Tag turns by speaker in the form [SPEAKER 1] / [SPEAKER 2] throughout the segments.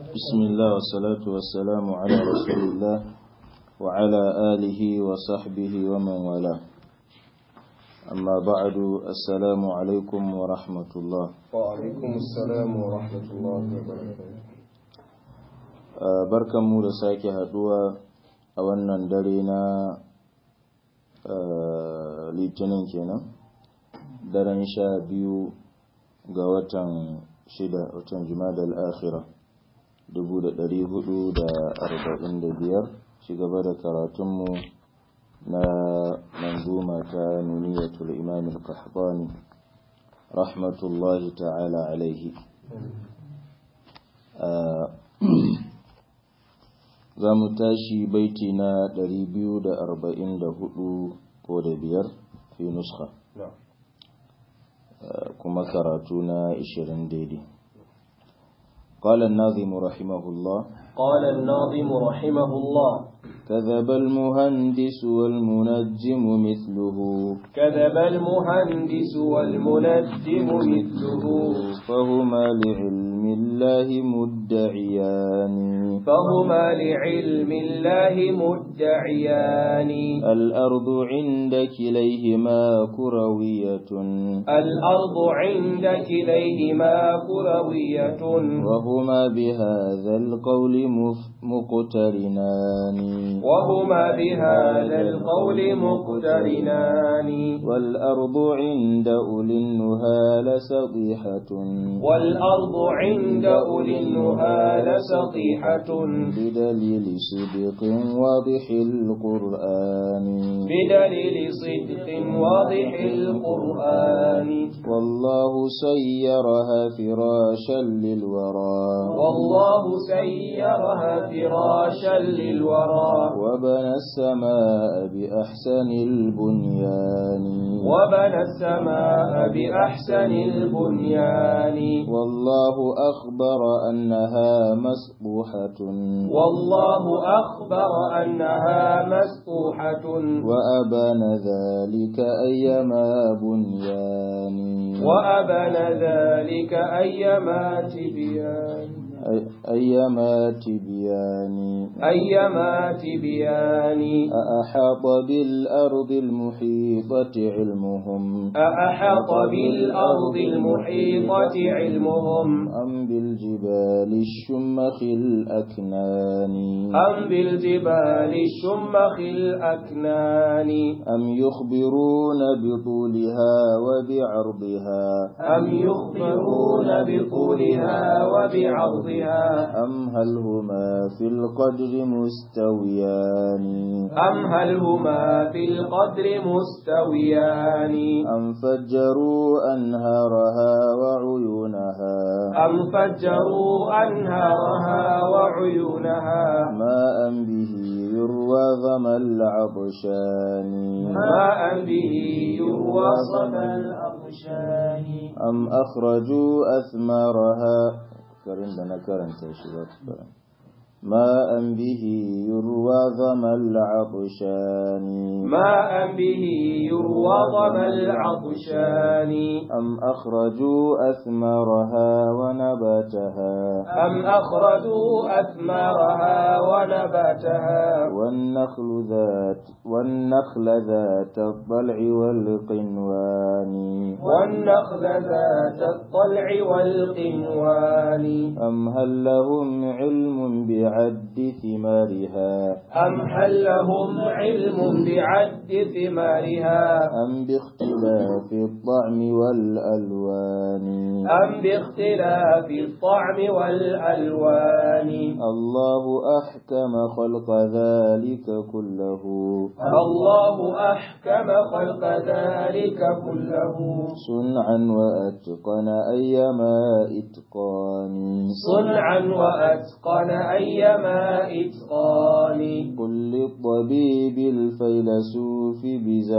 [SPEAKER 1] بسم الله والصلاة والسلام على رسول الله وعلى آله وصحبه ومن والاه أما بعد السلام عليكم ورحمة الله
[SPEAKER 2] وعليكم السلام ورحمة الله وبركاته
[SPEAKER 1] barkan mu da sake haduwa a wannan dare na litinin kenan daren sha biyu ga watan shida watan jumada al'akhira dubu da dari hudu da arba'in da biyar gaba da karatunmu na manzuma ta nuniyatul imam al-qahtani rahmatullahi ta'ala alaihi za mu tashi baiti na 244 ko da biyar fi nuska kuma karatu na 20 daidai قال الناظم رحمه الله
[SPEAKER 2] قال الناظم رحمه الله
[SPEAKER 1] كذب المهندس والمنجم مثله
[SPEAKER 2] كذب المهندس والمنجم مثله
[SPEAKER 1] فهما لعلم الله مدعيان
[SPEAKER 2] فهما لعلم الله مدعيان
[SPEAKER 1] الأرض عند كليهما كروية
[SPEAKER 2] الأرض عند كليهما كروية
[SPEAKER 1] وهما بهذا القول مف- مقترنان
[SPEAKER 2] وهما بهذا القول مقترنان
[SPEAKER 1] والأرض عند أولي النهى لسطيحة
[SPEAKER 2] والأرض عند أولي النهى لسطيحة
[SPEAKER 1] بدليل صدق واضح القرآن
[SPEAKER 2] بدليل صدق واضح القرآن
[SPEAKER 1] والله سيرها فراشا للورى
[SPEAKER 2] والله سيرها فراشا للورى
[SPEAKER 1] وبنى السماء بأحسن البنيان
[SPEAKER 2] وبنى السماء بأحسن البنيان
[SPEAKER 1] والله أخبر أنها مسبوحة
[SPEAKER 2] والله أخبر أنها مسطوحة
[SPEAKER 1] وأبان ذلك أيما بنيان
[SPEAKER 2] وأبن ذلك أيما تبيان
[SPEAKER 1] أي- أيما تبيان
[SPEAKER 2] أيما تبيان
[SPEAKER 1] أأحاط بالأرض المحيطة علمهم
[SPEAKER 2] أأحط بالأرض المحيطة علمهم
[SPEAKER 1] أم بالجبال الشمخ الأكنان
[SPEAKER 2] أم بالجبال الشمخ الأكنان
[SPEAKER 1] أم يخبرون بطولها وبعرضها
[SPEAKER 2] أم يخبرون بطولها وبعرضها
[SPEAKER 1] أم هل هما في القدر مستويان
[SPEAKER 2] أم هل هما في القدر مستويان
[SPEAKER 1] أم فجروا أنهارها وعيونها
[SPEAKER 2] أم فجروا أنهارها وعيونها
[SPEAKER 1] ماء به يروى ظما العطشان
[SPEAKER 2] ماء به يروى صدى الأغشان
[SPEAKER 1] أم أخرجوا أثمارها كرن لنا كرن تشبات ماء به يروى ظما العطشان
[SPEAKER 2] ماء به يروى ظما العطشان
[SPEAKER 1] أم أخرجوا أثمارها ونباتها
[SPEAKER 2] أم أخرجوا أثمارها ونباتها
[SPEAKER 1] والنخل ذات والنخل ذات الضلع والقنوان
[SPEAKER 2] والنخل ذات الطلع والقنوان
[SPEAKER 1] أم هل لهم علم بعد ثمارها
[SPEAKER 2] أم هل لهم علم بعد ثمارها
[SPEAKER 1] أم باختلاف الطعم والألوان
[SPEAKER 2] أم باختلاف الطعم والألوان
[SPEAKER 1] الله أحكم خلق ذلك كله
[SPEAKER 2] الله أحكم خلق ذلك كله
[SPEAKER 1] صنعا وأتقن أيما إتقان
[SPEAKER 2] صنعا وأتقن أيما إتقان
[SPEAKER 1] قل للطبيب الفيلسوف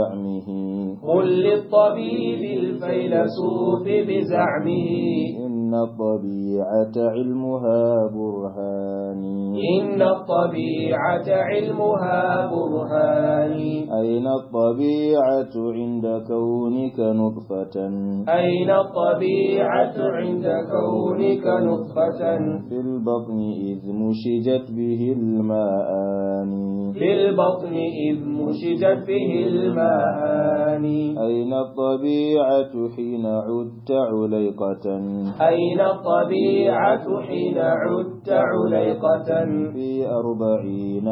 [SPEAKER 1] بزعمه
[SPEAKER 2] قل للطبيب الفيلسوف بزعمه
[SPEAKER 1] إن إن الطبيعة علمها برهان
[SPEAKER 3] إن الطبيعة علمها برهان
[SPEAKER 1] أين الطبيعة عند كونك نطفة
[SPEAKER 3] أين الطبيعة عند كونك نطفة
[SPEAKER 1] في البطن إذ مشجت به الماءان
[SPEAKER 3] في البطن إذ مشجت به الماءان
[SPEAKER 1] أين الطبيعة حين عدت عليقة
[SPEAKER 3] أين الطبيعة حين عدت عليقة
[SPEAKER 1] في أربعين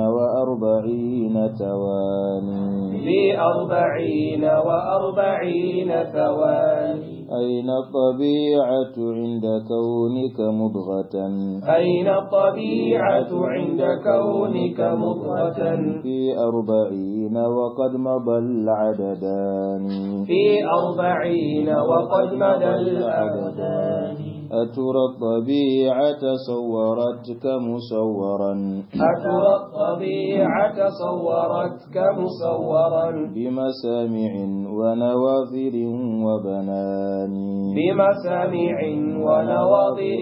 [SPEAKER 1] وأربعين تواني
[SPEAKER 3] في أربعين وأربعين ثواني
[SPEAKER 1] أين الطبيعة عند كونك مضغة
[SPEAKER 3] أين الطبيعة عند كونك مضغة
[SPEAKER 1] في أربعين وقد مضى العددان
[SPEAKER 3] في أربعين وقد مدى الأبدان
[SPEAKER 1] أترى الطبيعة صورتك مصورا
[SPEAKER 3] أترى الطبيعة صورتك مصورا
[SPEAKER 1] بمسامع ونواظر وبنان
[SPEAKER 3] بمسامع ونواظر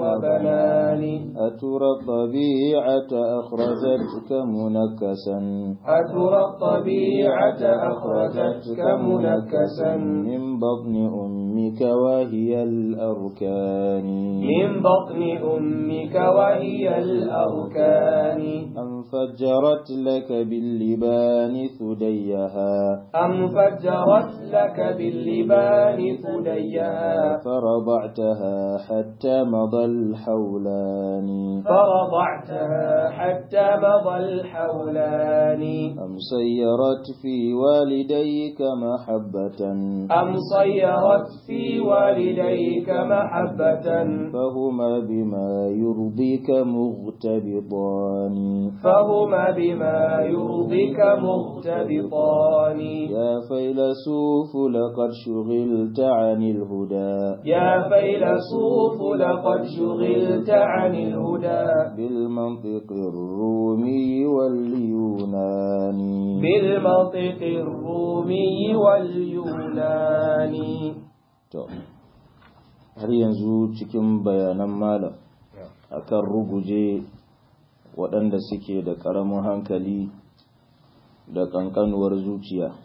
[SPEAKER 3] وبنان
[SPEAKER 1] أترى الطبيعة أخرجتك منكسا
[SPEAKER 3] أترى الطبيعة أخرجتك منكسا
[SPEAKER 1] من بطن أمك وهي الأركان
[SPEAKER 3] من بطن أمك وهي الأركان
[SPEAKER 1] أم فجرت لك باللبان ثديها
[SPEAKER 3] أم فجرت لك باللبان ثديها
[SPEAKER 1] فرضعتها حتى مضى الحولان
[SPEAKER 3] فرضعتها حتى مضى الحولان
[SPEAKER 1] أم سيرت في والديك محبة
[SPEAKER 3] أم صيرت في والديك محبة
[SPEAKER 1] فهما بما يرضيك مغتبطان
[SPEAKER 3] فهما بما يرضيك مغتبطان
[SPEAKER 1] يا فيلسوف لقد شغلت عن الهدى
[SPEAKER 3] يا فيلسوف لقد شغلت عن الهدى
[SPEAKER 1] بالمنطق الرومي واليوناني
[SPEAKER 3] بالمنطق الرومي واليوناني
[SPEAKER 1] To, har yanzu cikin bayanan malam akan ruguje waɗanda suke da ƙaramin hankali da ƙanƙanuwar zuciya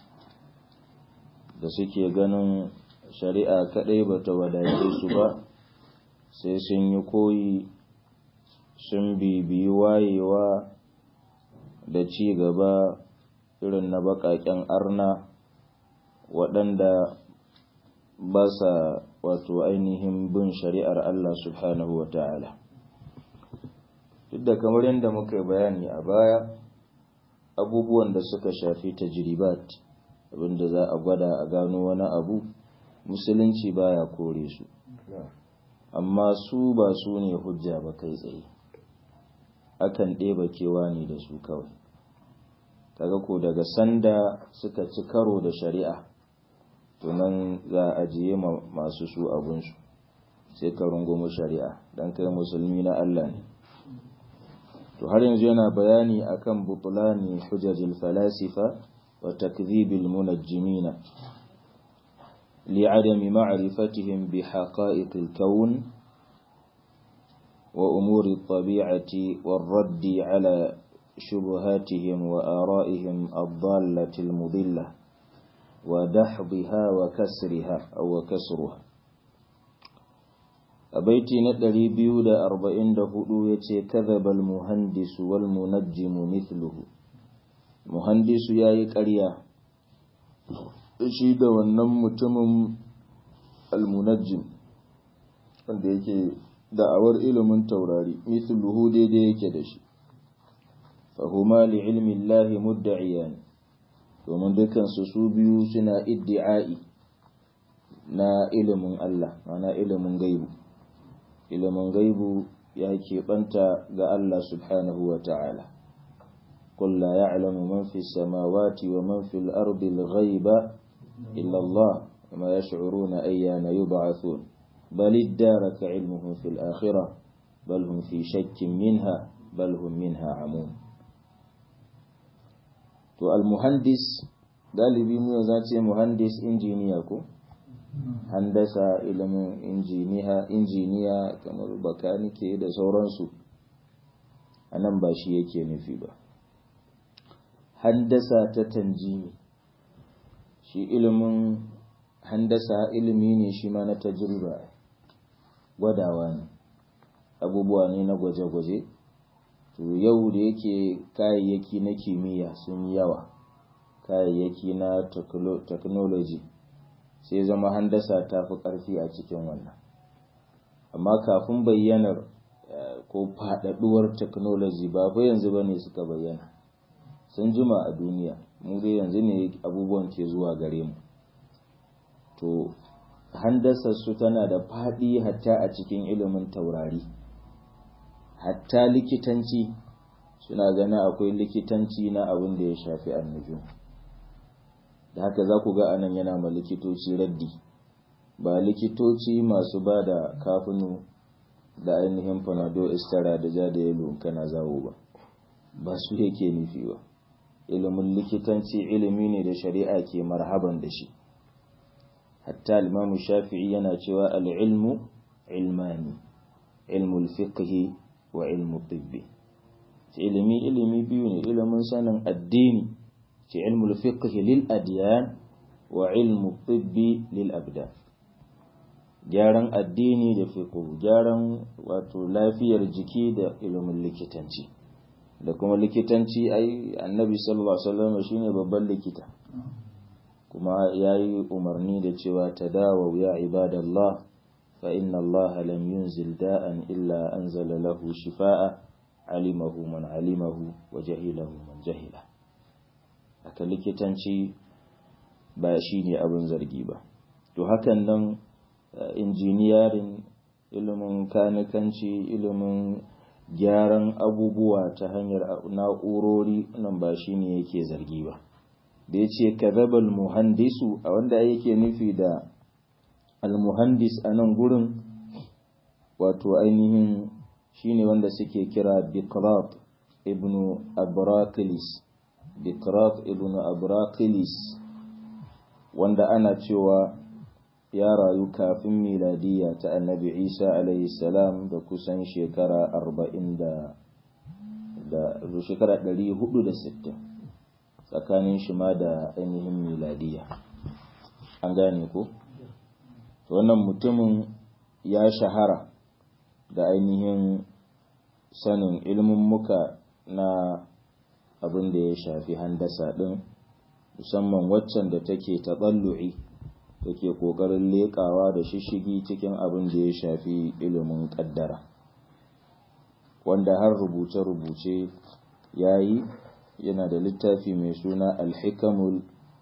[SPEAKER 1] da suke ganin shari'a kaɗai ba ta wadace su ba sai sun yi koyi sun bibiyi wayewa da ci gaba irin na baƙaƙen arna waɗanda ba sa wato ainihin bin shari'ar Allah subhanahu wa ta'ala. Duk da kamar yadda muka yi bayani a baya, abubuwan da suka shafi tajribat abinda za a gwada a gano wani abu, musulunci baya kore su. Amma su ba su ne hujja ba kai tsaye, akan ɗeba kewa ne da su kawai. Kaga ko daga sanda suka ci karo da shari'a. to nan za a ajiye masu su abunsu sai ka rungumi shari'a dan kai musulmi na Allah ne to har yanzu yana bayani akan butulani hujajil falasifa wa takdhibil munajjimina لعدم معرفتهم بحقائق الكون وأمور الطبيعة والرد على شبهاتهم وآرائهم الضالة المضلة ودحضها وكسرها أو وكسرها أبيتي ندري بيود أربعين دهدو يتي كذب المهندس والمنجم مثله مهندس ياي قريا شيد wannan mutumin almunajjim wanda yake da'awar ilimin taurari mithluhu daidai yake da shi fahuma li ilmi Allah mudda'iyan domin dukansu su biyu suna iddi'ai na ilimin Allah mana ilimin gaibu ilimin gaibu ya keɓanta ga Allah subhanahu wa ta'ala قل لا يعلم من في السماوات ومن في الأرض الغيب إلا الله وما يشعرون أيان يبعثون بل ادارك علمهم في الآخرة بل هم في شك منها بل هم منها عمون to almuhandis galibi mu za ce muhandis injiniya ko handasa ilimin injiniya kamar bakanike da sauransu a nan ba shi yake nufi ba handasa ta tanjimi shi ilimin handasa ilimi ne shi ma na tajriba gwadawa ne abubuwa ne na gwaje-gwaje to yau da yake kayayyaki na kimiyya sun yi yawa kayayyaki na technology sai zama handasa ta fi ƙarfi a cikin wannan amma kafin bayyanar ko faɗaɗuwar technology ba fa yanzu ba ne suka bayyana sun jima a duniya mu dai yanzu ne abubuwan ke zuwa gare mu to handasar su tana da faɗi hatta a cikin ilimin taurari hatta likitanci suna ganin akwai likitanci na abin da ya shafi annuju da haka za ku ga anan yana ma likitoci raddi ba likitoci masu ba da kafinu da ainihin fanado istara da ja da yalo kana zawo ba ba su yake nufi ba ilimin likitanci ilimi ne da shari'a ke marhaban da shi hatta imamu shafi'i yana cewa al'ilmu ilmani ilmul fiqhi wa ilmu tibbi ilimi ilimi biyu ne ilimin sanin addini ce ilmul fiqhi lil adyan wa ilmu tibbi lil abdan gyaran addini da fiqhu gyaran wato lafiyar jiki da ilimin likitanci da kuma likitanci ai annabi sallallahu alaihi wasallam shine babban likita kuma yayi umarni da cewa tadawu ya ibadallah fa inna Allah lam yunzil da'an illa anzala lahu shifaa alimahu man alimahu wa jahilahu man jahila aka likitanci ba shine abin zargi ba to hakan nan injiniyarin ilimin kanikanci ilimin gyaran abubuwa ta hanyar na'urori nan ba shi ne yake zargi ba da ya ce kazabal muhandisu a wanda yake nufi da almuhandis a nan gurin wato ainihin shi ne wanda suke kira bikrat ibn abrakilis bikrat ibn abrakilis wanda ana cewa ya rayu kafin miladiya ta annabi isa alaihi salam da kusan shekara arba'in da da shekara ɗari hudu da sittin tsakanin shi ma da ainihin miladiya an gane ko wannan mutumin ya shahara da ainihin sanin ilmin muka na abin da ya shafi handasa ɗin musamman waccan da take taɓallu'i da ke ƙoƙarin leƙawa da shishigi cikin abin da ya shafi ilimin ƙaddara wanda har rubuce-rubuce ya yi yana da littafi mai suna alhikamul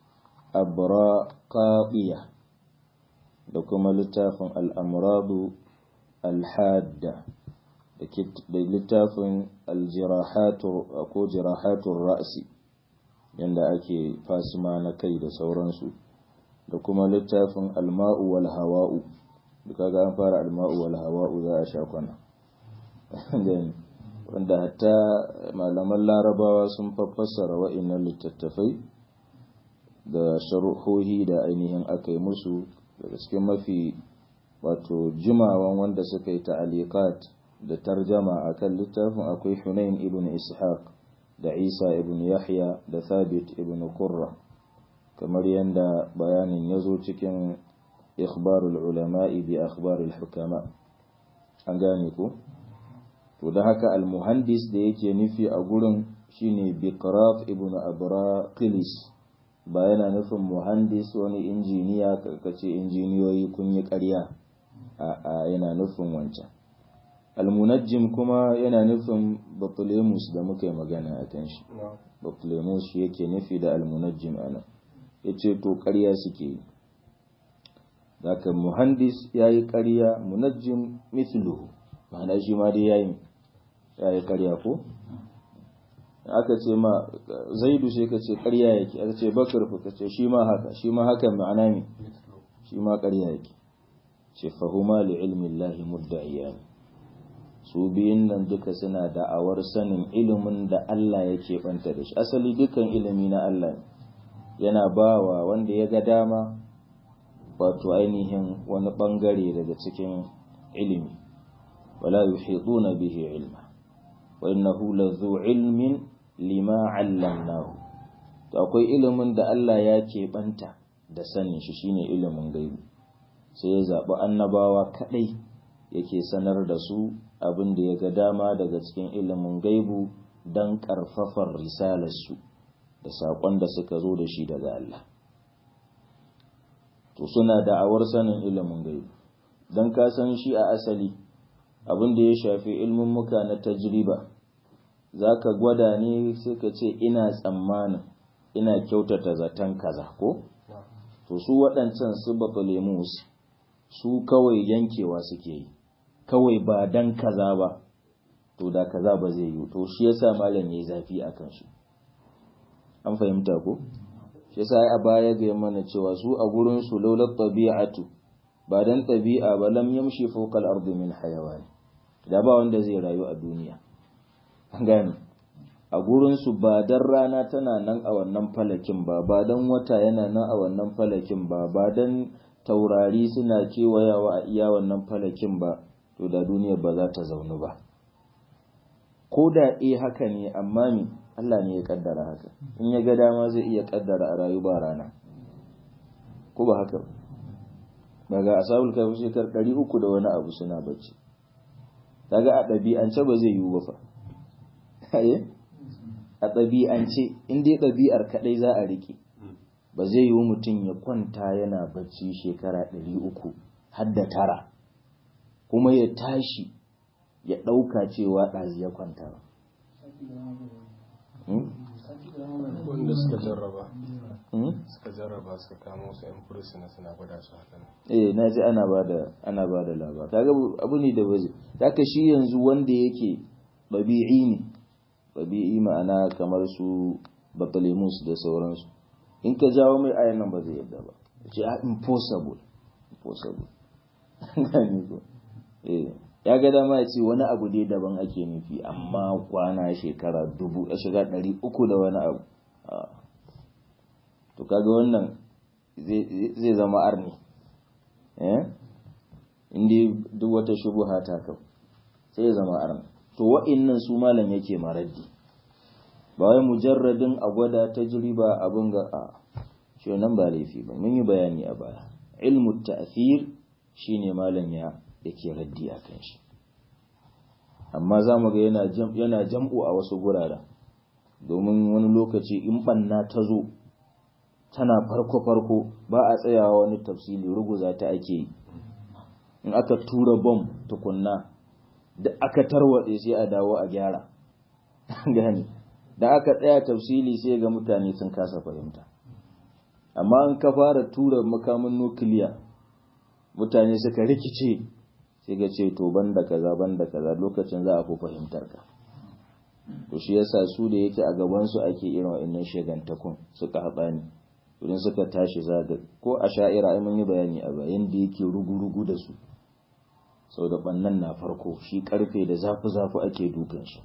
[SPEAKER 1] abraqaɓiya da kuma littafin al'amuradu alhadda da littafin aljirahatu ko jirahatun ra'asi yadda ake fasima na kai da sauransu da kuma littafin alma'u wal hawa'u duka ga an fara alma'u wal hawa'u za a sha kwana wanda hatta malaman larabawa sun fassara wa'innan littattafai da sharuhohi da ainihin aka yi musu daga cikin mafi wato jimawan wanda suka yi ta'alikat da tarjama akan littafin akwai hunain ibn ishaq da isa ibn yahya da thabit ibn qurra kamar yadda bayanin ya zo cikin ikhbarul ulama'i bi akhbarul hukama an gane ko to da haka almuhandis da yake nufi a gurin shine biqrat ibn abraqilis ba yana nufin muhandis wani injiniya karkace injiniyoyi kun yi ƙarya a yana nufin wancan almunajjim kuma yana nufin batulemus da muka yi magana a kan shi batulemus shi yake nufi da almunajjim ana ya ce to ƙarya suke yi daga muhandis ya yi ƙarya munajjim mithluhu ma'ana shi ma dai ya yi ya yi ƙarya ko aka ce ma zaidu sai ka ce ƙarya yake aka ce bakar fa ka ce shi ma haka shi ma haka ma'ana ne shi ma ƙarya yake ce fahuma li ilmi llahi mudda'iyani su biyun nan duka suna da'awar sanin ilimin da Allah yake banta da shi asali dukan ilimi na Allah ne yana bawa wanda ya ga dama wato ainihin wani bangare daga cikin ilimi wala yuhituna bihi ilma wa innahu lazu ilmin lima 'allamnahu to akwai ilimin da Allah ya keɓanta da sanin shi shine ilimin gaibu sai ya zaɓi annabawa kaɗai yake sanar da su abin da ya ga dama daga cikin ilimin gaibu don ƙarfafar risalarsu da saƙon da suka zo da shi daga Allah to suna da'awar sanin ilimin gaibu don ka san shi a asali abin da ya shafi ilmin muka na tajriba za ka gwada ne sai ka ce ina tsammanin ina kyautata zaton kaza ko to su waɗancan su batalemus su kawai yankewa suke yi kawai ba dan kaza ba to da kaza ba zai yi to shi yasa malam yayi zafi akan su an fahimta ko shi yasa a baya ga mana cewa su a gurin su laulat tabi'atu ba dan tabi'a ba lam yamshi fawqa al-ardi min hayawan da ba wanda zai rayu a duniya an gane a gurinsu ba dan rana tana nan a wannan falakin ba ba dan wata yana nan a wannan falakin ba ba dan taurari suna kewayawa a iya wannan falakin ba to da duniyar ba za ta zaunu ba ko da eh haka ne amma mi Allah ne ya kaddara haka in ya ga dama zai iya kaddara a rayu ba rana ko ba haka daga asabul kafi shekar 300 da wani abu suna bacci daga a ɗabi'ance ba zai yiwu ba fa a ɗabi'ance in dai ɗabi'ar kaɗai za a riƙe ba zai yiwu mutum ya kwanta yana bacci shekara ɗari uku har da tara kuma ya tashi ya ɗauka cewa ɗazi ya kwanta ba.
[SPEAKER 2] wanda suka jarraba suka jarraba suka kamo su yan fursuna suna gwada su haka
[SPEAKER 1] eh na ji ana ba da ana ba da labar kaga abu ne da baje haka shi yanzu wanda yake ɗabi'i ne ɗabi'i ma'ana kamar su batalemus da sauransu in ka jawo mai ayan nan ba zai yadda ba ce a impossible impossible gani ko eh ya ga dama ya ce wani abu dai daban ake nufi amma kwana shekara dubu a shiga ɗari uku da wani abu to kaga wannan zai zama arni eh inda duk wata shubuha ta kau sai ya zama arni to wa'innan su malam yake maraddi ba wai mujarradin a gwada tajriba abin ga a shi nan ba laifi ba mun yi bayani a baya ilmu ta'thir shine malam ya yake raddi a kan shi amma za mu ga yana yana jam'u a wasu guraren domin wani lokaci in banna ta zo tana farko farko ba a tsayawa wani tafsili ruguza ta ake yi in aka tura bom tukunna da aka tarwatse sai a dawo a gyara gani da aka tsaya tafsili sai ga mutane sun kasa fahimta amma an ka fara tura makamin nukiliya mutane suka rikice sai ga ce to banda kaza banda kaza lokacin za a fi fahimtar ka to shi yasa su da yake a gaban su ake irin wa'annan shagantakun suka haɓa ni idan suka tashi zaga ko a sha'ira ai mun yi bayani a bayan da yake rugu-rugu da su sau da ɓannan na farko shi ƙarfe da zafi-zafi ake dukan shi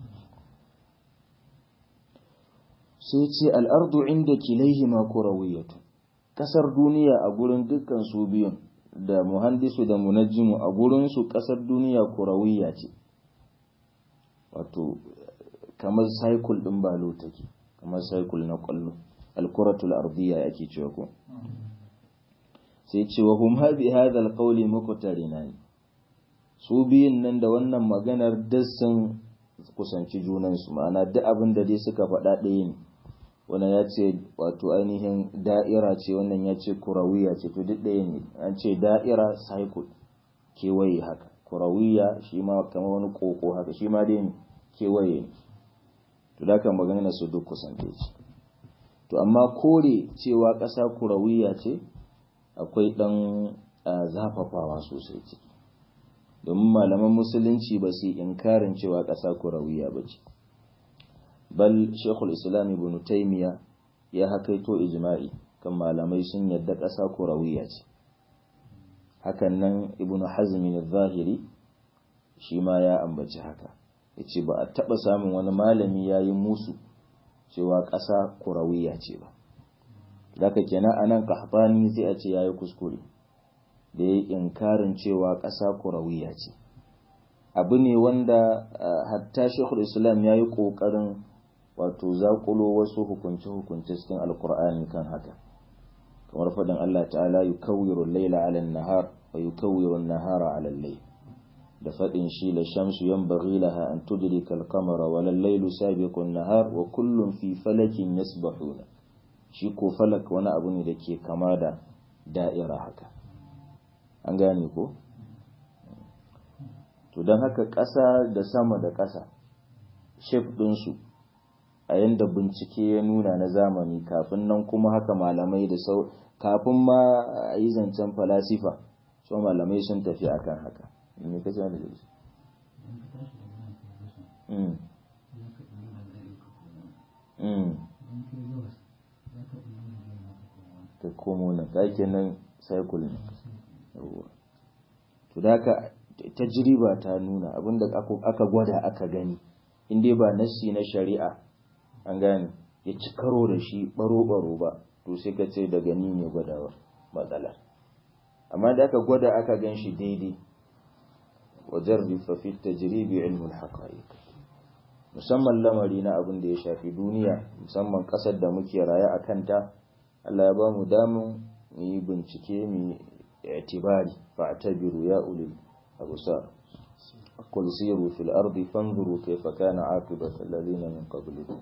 [SPEAKER 1] sai ce al'ardu inda kilaihi ma kurawiyatu ƙasar duniya a gurin dukkan su biyun da muhandisu da munajjimu a gurinsu ƙasar duniya kurawiya ce wato kamar cycle ɗin balo take kamar cycle na ƙwallo alkuratul ardiya ake cewa ko sai ce wa hum habi hadha alqawli muqtarinani su biyun nan da wannan maganar duk sun kusanci junansu ma'ana duk abin da dai suka faɗa ɗaya ne wannan ya ce wato ainihin da'ira ce wannan ya ce kurawiya ce to duk ɗaya ne an ce da'ira cycle kewaye haka kurawiya shi ma kamar wani koko haka shi ma dai kewaye ne to da kan magana su duk kusance ce to amma kore cewa ƙasa kurawiya ce akwai ɗan zafafawa sosai ciki domin malaman musulunci ba su yi inkarin cewa ƙasa kurawiya ba ce bal shekul islam ibn taimiya ya hakaito ijma'i kan malamai sun yadda ƙasa kurawiya ce hakan nan ibn hazmin zahiri shi ma ya ambaci haka ya ce ba a taɓa samun wani malami ya yi musu cewa ƙasa kurawiya ce ba daga kenan a nan kahbani sai a ce ya yi kuskure da ya inkarin cewa ƙasa kurawiya ce abu ne wanda hatta shekul islam ya yi ƙoƙarin wato zaƙulo wasu hukunce-hukunce cikin alkur'ani kan haka kamar faɗin Allah ta'ala yi kawiru laila ala nahar wa yi kawiru nahara ala lai da faɗin shi la shamsu yan bari laha an tudrika al-qamara wa lallailu sabiqun nahar wa kullum fi falakin yasbahuna shi ko falak wani abu ne da ke kama da da'ira haka an gane ko to don haka ƙasa da sama da ƙasa shef ɗinsu a yadda bincike ya nuna na zamani kafin nan kuma haka malamai da sau kafin ma a yi zancen falasifa so malamai sun tafi akan haka me kace wanda zai mm mm ka komo nan ka kenan cycle ne to da haka tajriba ta nuna abinda aka gwada aka gani in dai ba nassi na shari'a an gane ya ci karo da shi baro-baro ba to sai ka ce daga ni ne gwadawar matsalar amma da aka gwada aka gan shi daidai wajen rifafi tajribi ilmul haqa'iq musamman lamari na abin da ya shafi duniya musamman kasar da muke raye a kanta Allah ya ba mu damun mu yi bincike mu i'tibari fa'tabiru ya ulil abusar qul siru fil ardi fanzuru kayfa kana aqibatu alladhina min qablikum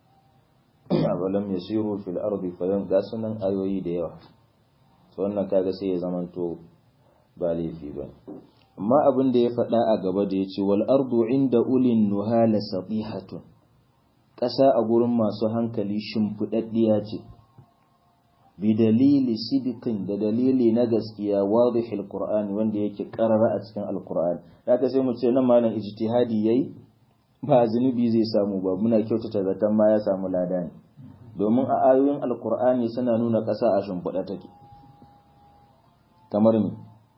[SPEAKER 1] awalam yasiru fil ardi fayan ga sunan ayoyi da yawa to wannan kaga sai ya zamanto ba laifi ba amma abin da ya faɗa a gaba da yace wal ardu inda ulin nuhala satihatun ƙasa a gurin masu hankali shimfiɗaɗɗiya ce bi dalili sidikin da dalili na gaskiya wadihil qur'ani wanda yake karara a cikin alqur'ani haka sai mu ce nan malam ijtihadi yayi ba zunubi zai samu ba muna kyautata zaton ma ya samu lada ne domin a ayoyin alqur'ani suna nuna ƙasa a shimfiɗa take kamar me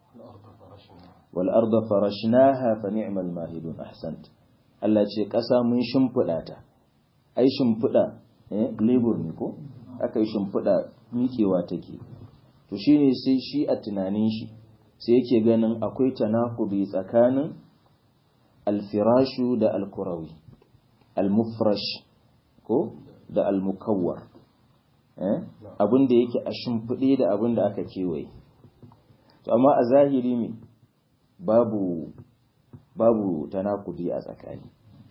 [SPEAKER 1] wal arda farashnaha fa ni'mal mahidun ahsant Allah ce ƙasa mun shimfiɗa ta ai shimfiɗa eh labor ne ko aka yi shimfiɗa miƙewa take to shine sai shi a tunanin shi sai yake ganin akwai tanakubi tsakanin alfirashu da alkurawi almufrash ko da almukawwar eh abin da yake a shimfiɗe da abin da aka kewaye to amma a zahiri me babu babu tanakubi a tsakani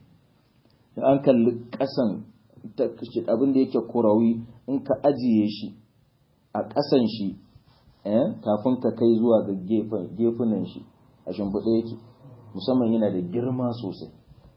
[SPEAKER 1] an kalli ƙasan abin da yake kurawi in ka ajiye shi a ƙasan shi kafin ka kai zuwa ga gefunan shi a shimfiɗa yake musamman yana da girma sosai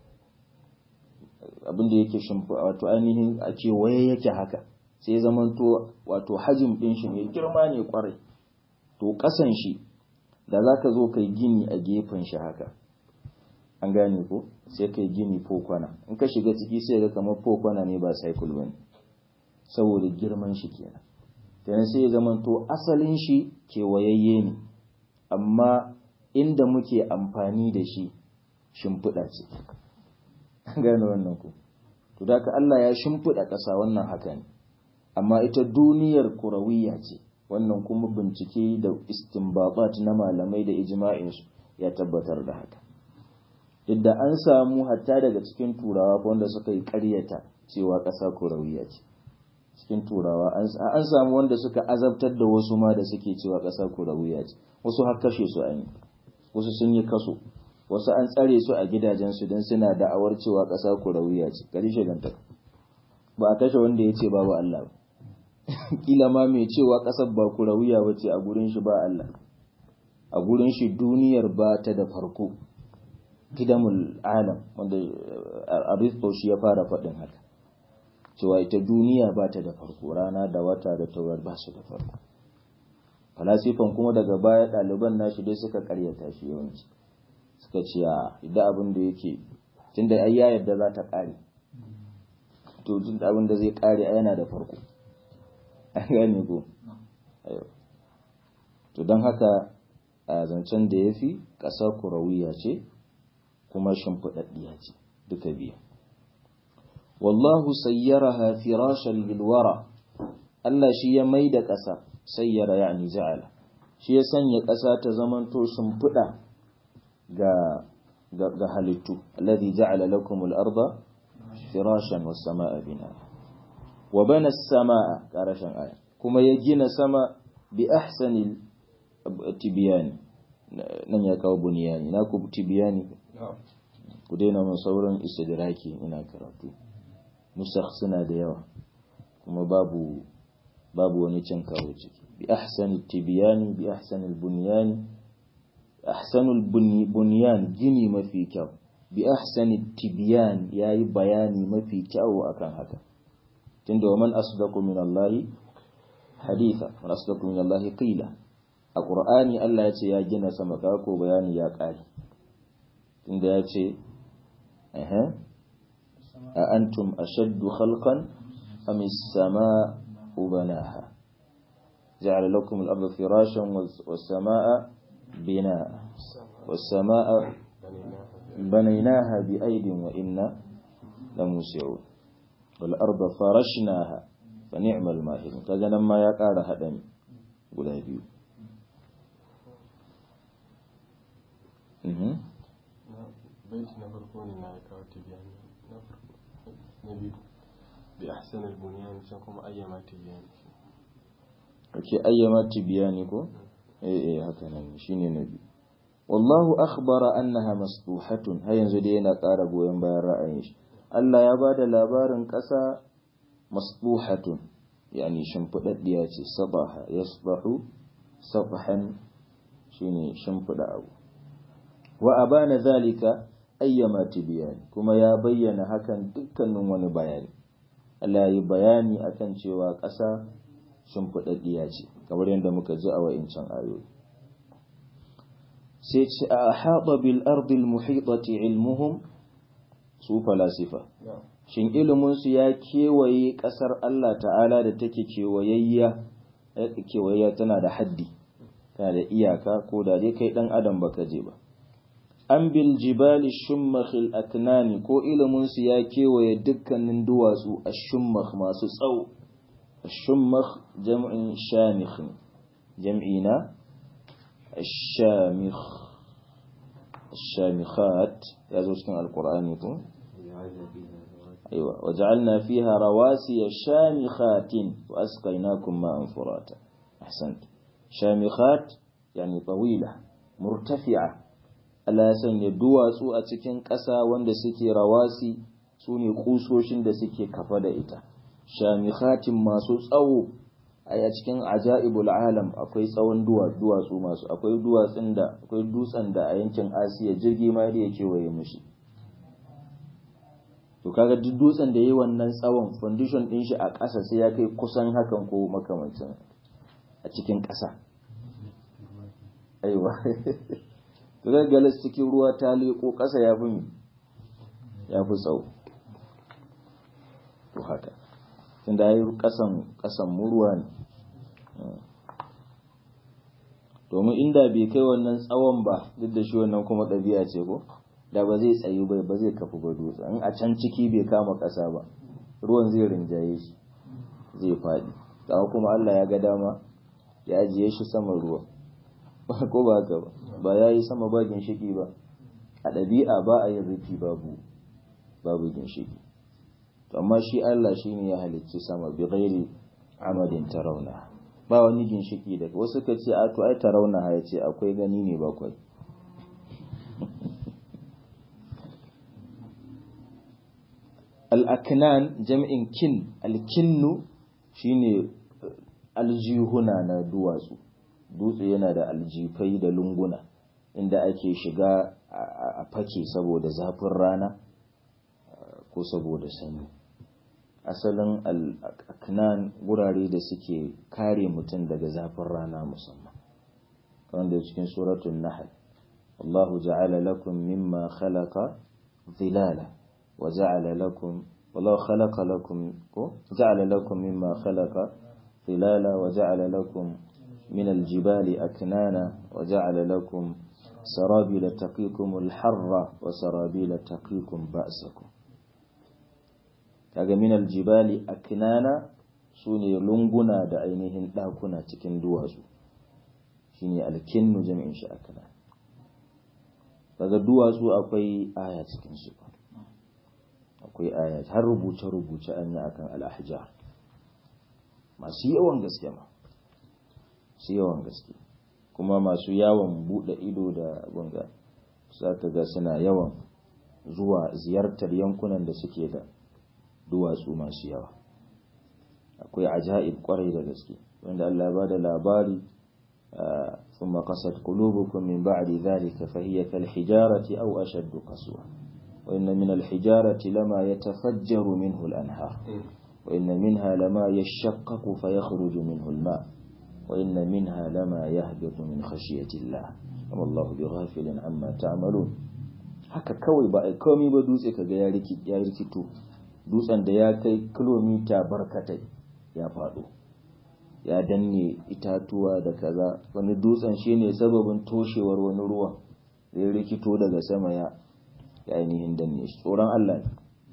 [SPEAKER 1] abin da yake shimfiɗa wato ainihin a ce waye yake haka sai zaman to wato hajim ɗin shi mai girma ne kwarai to ƙasan shi da za ka zo kai gini a gefen shi haka an gane ko sai kai gini fokwana in ka shiga ciki sai ga kamar fokwana ne ba cycle bane saboda girman shi kenan kenan sai ya zama to asalin shi kewayayye ne amma inda muke amfani da shi shimfiɗa ce an gane wannan ko to da ka Allah ya shimfiɗa ƙasa wannan haka ne amma ita duniyar kurawiya ce wannan kuma bincike da istinbabat na malamai da ijma'insu ya tabbatar da haka yadda an samu hatta daga cikin turawa wanda suka yi ƙaryata cewa ƙasa kurawiya ce cikin turawa an samu wanda suka azabtar da wasu ma da suke cewa ƙasa kurawiya ce wasu har kashe su an yi wasu sun yi kaso wasu an tsare su a gidajensu don suna da'awar cewa ƙasa kurawiya ce gari shigantaka ba a kashe wanda ya ce babu Allah ba kila ma mai cewa ƙasar ba kurawiya ba ce a gurin shi ba Allah a gurin shi duniyar ba ta da farko kidamul alam wanda aristo shi ya fara faɗin haka cewa ita duniya ba ta da farko rana da wata da taurar ba su da farko falasifan kuma daga baya ɗaliban nashi dai suka karyata shi yawanci suka ce a idan abin da yake tunda ai ya yadda za ta ƙare to tun abin da zai ƙare a yana da farko an gane ko to don haka a zancen da ya fi ƙasa kurawiya ce kuma shimfiɗaɗɗiya ce duka biyu wallahu sayyaraha firashan lilwara Allah shi ya mai da ƙasa sayyara yani ja'ala shi ya sanya ƙasa ta zamanto shimfiɗa ga ga halittu alladhi ja'ala lakum al-arda firashan was samaa bina wa bana as-samaa qarashan aya kuma ya gina sama bi ahsani tibyan nan ya kawo buniyani na ku tibiyani ku daina mun sauran istidraki ina karatu nusakh suna da yawa kuma babu babu wani cin kawo ciki bi ahsani tibiyani bi ahsani bunyani ahsanul bunyan gini mafi kyau bi ahsani tibyan yayi bayani mafi kyau akan haka tunda wa man asdaqu min Allah haditha man asdaqu min Allah qila a qur'ani Allah ya ce ya gina sama ka ko bayani ya kare tunda ya ce eh a antum ashaddu khalqan am as-samaa'u banaha ja'ala lakum al-ardha firashan was-samaa'a بناء والسماء بنيناها بأيد وإنا لموسعون والأرض فرشناها فنعم الماهرون كذا لما يقال هدم guda biyu
[SPEAKER 2] baiti na farko ne na ya kawo tibiyani na farko na biyu bi ahsan al-bunyan can kuma ayyama tibiyani
[SPEAKER 1] ake ayyama tibiyani ko eh eh haka nan shine na biyu wallahu akhbara annaha masduhatun har yanzu dai yana ƙara goyon bayan ra'ayin shi Allah ya bada labarin ƙasa masduhatun yani shimfidaddiya ce sabaha yasbahu sabhan shine shimfida abu wa abana zalika ayyama tibyan kuma ya bayyana hakan dukkanin wani bayani Allah ya yi bayani akan cewa ƙasa shimfidaddiya ce kamar yadda muka ji a wa'incan ayoyi sai ce a haɗa bil ardil muhitati ilmuhum su falasifa shin iliminsu ya kewaye ƙasar Allah ta'ala da take kewayayya kewayayya tana da haddi tana da iyaka ko da dai kai ɗan adam baka je ba an bil jibali shummakhil aknani ko iliminsu ya kewaye dukkanin duwatsu a shummakh masu tsawo الشمخ جمع شامخ جمعنا الشامخ الشامخات يزوج كان القرآن يقول أيوة وجعلنا فيها رواسي شامخات وأسقيناكم ماء فراتا أحسنت شامخات يعني طويلة مرتفعة ألا سن يدوى سوء تكين كسا وند سكي رواسي سوني قوسوشن da suke kafa da ita shamikhatin masu tsawo a cikin ajaibul alam akwai tsawon duwatsu masu akwai duwatsun da akwai dutsen da a yankin asiya jirgi ma da yake waye mushi to kaga duk dutsen da yayi wannan tsawon foundation din shi a ƙasa sai ya kai kusan hakan ko makamancin a cikin ƙasa aiwa to ga galas cikin ruwa ta leko ƙasa ya fi ya fi tsawo to haka tunda ya yi ƙasan murwa ne domin inda bai kai wannan tsawon ba duk da shi wannan kuma ɗabi'a ce ko da ba zai tsayi bai ba zai kafu ba dutse in a can ciki bai kama ƙasa ba ruwan zai rinjaye shi zai faɗi kawo kuma Allah ya ga dama ya ajiye shi sama ruwa ko ba haka ba ba ya yi sama ba ginshiki ba a ɗabi'a ba a yin rufi babu babu ginshiki amma shi Allah shi ne ya halicci sama bi ghairi amadin tarauna ba wani ginshiki daga wasu ka ce a to ai tarauna ya ce akwai gani ne bakwai al-aknan jam'in kin al-kinnu shine aljihuna na duwatsu dutse yana da aljifai da lunguna inda ake shiga a fake saboda zafin rana ko saboda sanyi asalin al'aknan wurare da suke kare mutum daga zafin rana musamman wanda cikin suratun nahal Allahu ja'ala lakum mimma khalaqa zilala wa ja'ala lakum wallahu khalaqa lakum ko ja'ala lakum mimma khalaqa zilala wa ja'ala lakum min aljibali aknana wa ja'ala lakum sarabila taqikum alharra wa sarabila taqikum ba'sakum kaga minal jibali aknana su ne lunguna da ainihin ɗakuna cikin duwatsu shine alkinnu jami'in shi akana daga duwatsu akwai aya cikin su akwai aya har rubuce rubuce an yi akan al-ahjar masu yawan gaske ma su yawan gaske kuma masu yawon bude ido da bunga za ka ga suna yawan zuwa ziyartar yankunan da suke da duwatsu masu yawa akwai ajaib kwarai da gaske wanda Allah ya bada labari ثم قست قلوبكم من بعد ذلك فهي كالحجارة أو أشد قسوة وإن من الحجارة لما يتفجر منه الأنهار وإن منها لما يشقق فيخرج منه الماء وإن منها لما يهبط من خشية الله وما الله بغافل عما تعملون haka kawai ba a komai ba dutse kaga ya rikito dutsen da ya kai kilomita barkatai ya faɗo ya danne itatuwa da kaza wani dutsen shine sababin toshewar wani ruwa da ya rikito daga sama ya ainihin danne shi tsoron Allah ne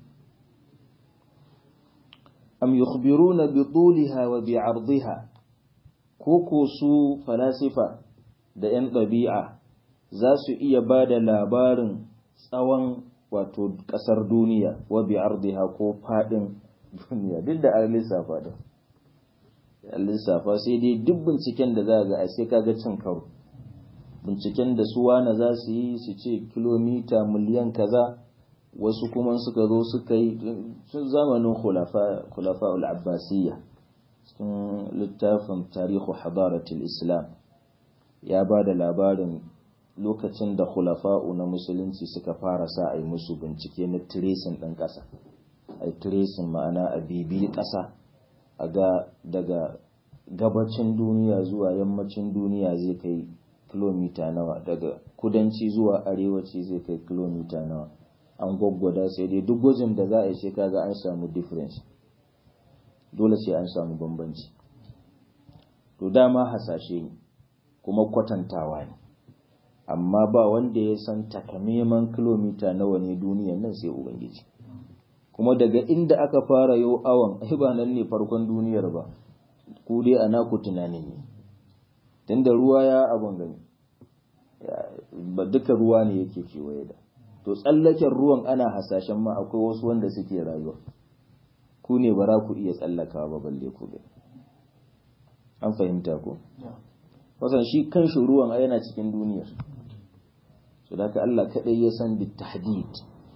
[SPEAKER 1] am yukhbiruna bi tuliha wa bi ardiha ko ko su falasifa da yan ɗabi'a za su iya ba da labarin tsawon wato ƙasar duniya wa bi ardiha ko faɗin duniya duk da an lissafa da an lissafa sai dai duk binciken da za ga a sai kaga cin karo binciken da su wane za su yi su ce kilomita miliyan kaza wasu kuma suka zo suka yi tun zamanin khulafa al-abbasiyya cikin littafin tarihu hadaratul islam ya ba da labarin lokacin da khulafa'u na musulunci suka fara sa a yi musu bincike na tiresin ɗin ƙasa a yi tiresin ma'ana a bibi ƙasa a ga daga gabacin duniya zuwa yammacin duniya zai kai kilomita nawa daga kudanci zuwa arewaci zai kai kilomita nawa an gwaggwada sai dai duk gwajin da za a yi sai kaga an samu difference dole sai an samu bambanci to dama hasashe ne kuma kwatantawa ne amma ba wanda ya san takamaiman kilomita nawa ne duniyan nan sai ubangiji kuma daga inda aka fara yau awon ai ba nan ne farkon duniyar ba ku dai a naku tunanin ne tunda ruwa ya abun gani ba duka ruwa ne yake kewaye da to tsallaken ruwan ana hasashen ma akwai wasu wanda suke rayuwa ku ne ba za ku iya tsallakawa ba balle ku gani an fahimta ko wasan shi kanshi ruwan a yana cikin duniyar su da ka Allah kaɗai ya san bitahdid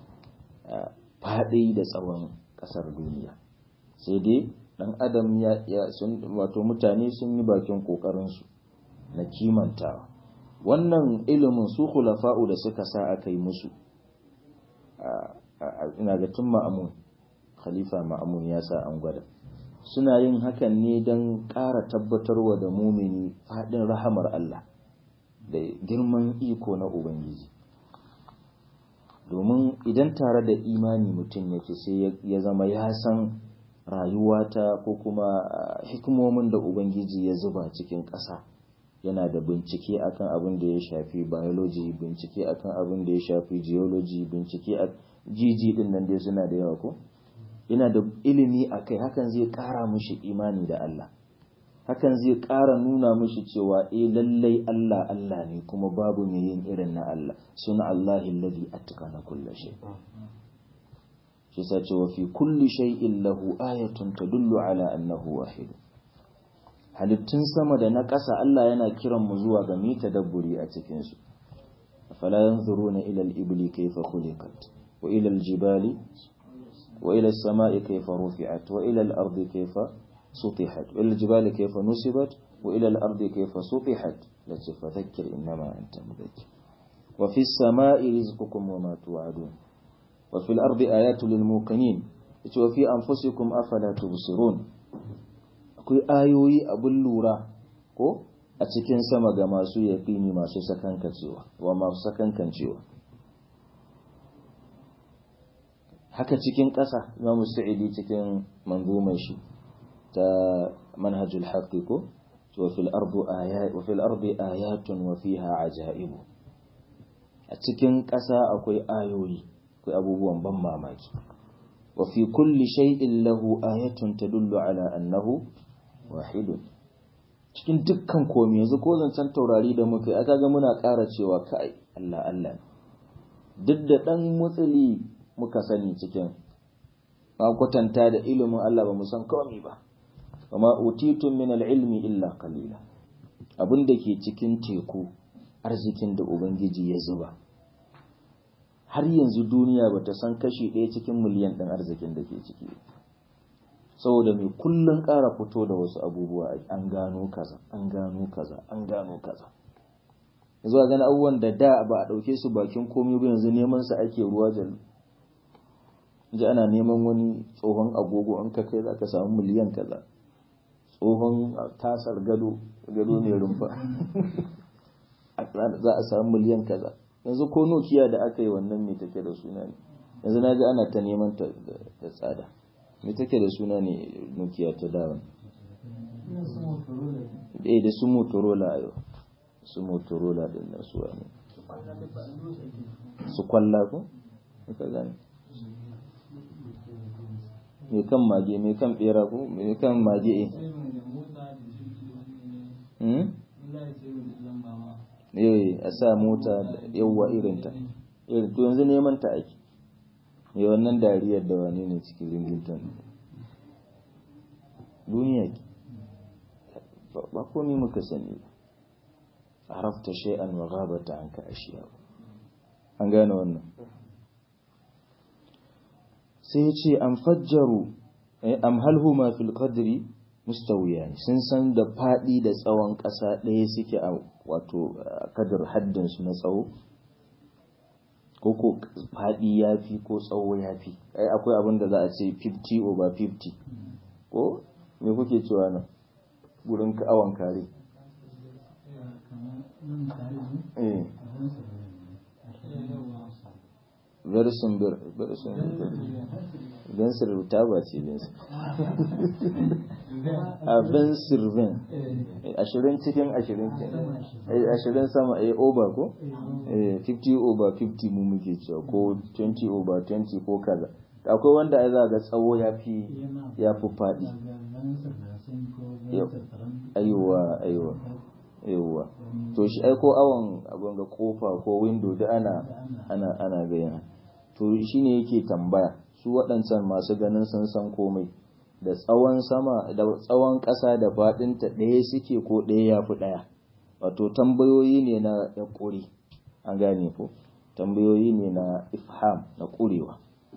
[SPEAKER 1] faɗi da tsawon ƙasar duniya sai dai ɗan adam ya sun wato mutane sun yi bakin ƙoƙarinsu na kimantawa wannan ilimin su khulafa'u da suka sa aka yi musu ina ga tun ma'amun khalifa ma'amun ya sa an gwada suna yin hakan ne don ƙara tabbatarwa da mumini faɗin rahamar Allah da girman iko na Ubangiji. Domin idan tare da imani mutum yake sai ya zama ya san rayuwata ko kuma hikimomin da Ubangiji ya zuba cikin ƙasa yana da bincike akan abin da ya shafi biology bincike akan abin da ya shafi geology bincike a jiji din nan dai suna da yawa ko? yana da ilimi a kai hakan zai ƙara mushi imani da Allah hakan zai ƙara nuna mushi cewa eh lallai Allah Allah ne kuma babu mai yin irin na Allah suna Allah alladhi atqana kulli shay shi sa cewa fi kulli shay'in lahu ayatun tadullu ala annahu wahid halittun sama da na ƙasa Allah yana kiran mu zuwa ga mita dabburi a cikin su fala yanzuruna ila al-ibli kayfa khuliqat wa ila al-jibali وإلى السماء كيف رفعت وإلى الأرض كيف سطحت وإلى الجبال كيف نصبت وإلى الأرض كيف سطحت التي فذكر إنما أنت مذكر وفي السماء رزقكم وما توعدون وفي الأرض آيات للموقنين وفي أنفسكم أفلا تبصرون akwai ayoyi abin lura ko a cikin sama ga masu yaƙini masu sakankancewa wa masu sakankancewa haka cikin ƙasa Imam Sa'idi cikin manzumar shi ta manhajul haqqi ko wa fil ardi ayat wa fil ardi ayatun wa fiha ajaibu a cikin ƙasa akwai ayoyi akwai abubuwan ban mamaki wa fi kulli shay'in lahu ayatun tadullu ala annahu wahidun cikin dukkan komai yanzu ko zancen taurari da muka yi aka ga muna ƙara cewa kai Allah Allah duk da ɗan mutsili muka sani cikin ba kwatanta da ilimin Allah ba mu san komai ba amma utitun min ilmi illa qalila abin da ke cikin teku arzikin da ubangiji ya zuba har yanzu duniya ba ta san kashi ɗaya cikin miliyan ɗin arzikin da ke ciki saboda mai kullum ƙara fito da wasu abubuwa an gano kaza an gano kaza an gano kaza yanzu a gani abubuwan da da ba a ɗauke su bakin komai ba yanzu neman su ake ruwa jal ji ana neman wani tsohon agogo an ka kai za ka samu miliyan kaza tsohon tasar gado gado mai rumfa za a samu miliyan kaza yanzu ko nokiya da aka yi wannan mai take da suna ne yanzu na ji ana ta neman ta da tsada mai take da suna ne nokiya ta dawan eh da su motorola yau su motorola din nan su wani su kwalla ko ka gani mai kan mage mai kan bera ko mai kan mage eh eh a sa mota yawwa irinta irin to yanzu neman ta ake mai wannan dariyar da wani ne cikin ringington duniya ba komi muka sani ba arafta shay'an wa ghabata anka ashiya an gane wannan sai ya ce an fajjaru am hal huma fil qadri mustawiyan sun san da fadi da tsawon ƙasa ɗaya suke a wato kadar haddin su na tsawo ko ko fadi yafi ko tsawo yafi ai akwai abin da za a ce 50 over 50 ko me kuke cewa nan gurin awon kare eh versin bir versin bensir rubuta ba ce bensir a bensir ben ashirin cikin ashirin ke ashirin sama a over ko 50 over 50 mu muke cewa ko 20 over 20 ko kaza akwai wanda ai za ga tsawo ya fi ya fi faɗi aiwa aiwa aiwa to shi ai ko awon abin ga kofa ko window da ana ana ana gaya to shine yake tambaya su waɗancan masu ganin sun san komai da tsawon sama da tsawon ƙasa da faɗinta ɗaya suke ko ɗaya ya fi ɗaya wato tambayoyi ne na ya ƙuri an gane ko tambayoyi ne na ifham na ƙurewa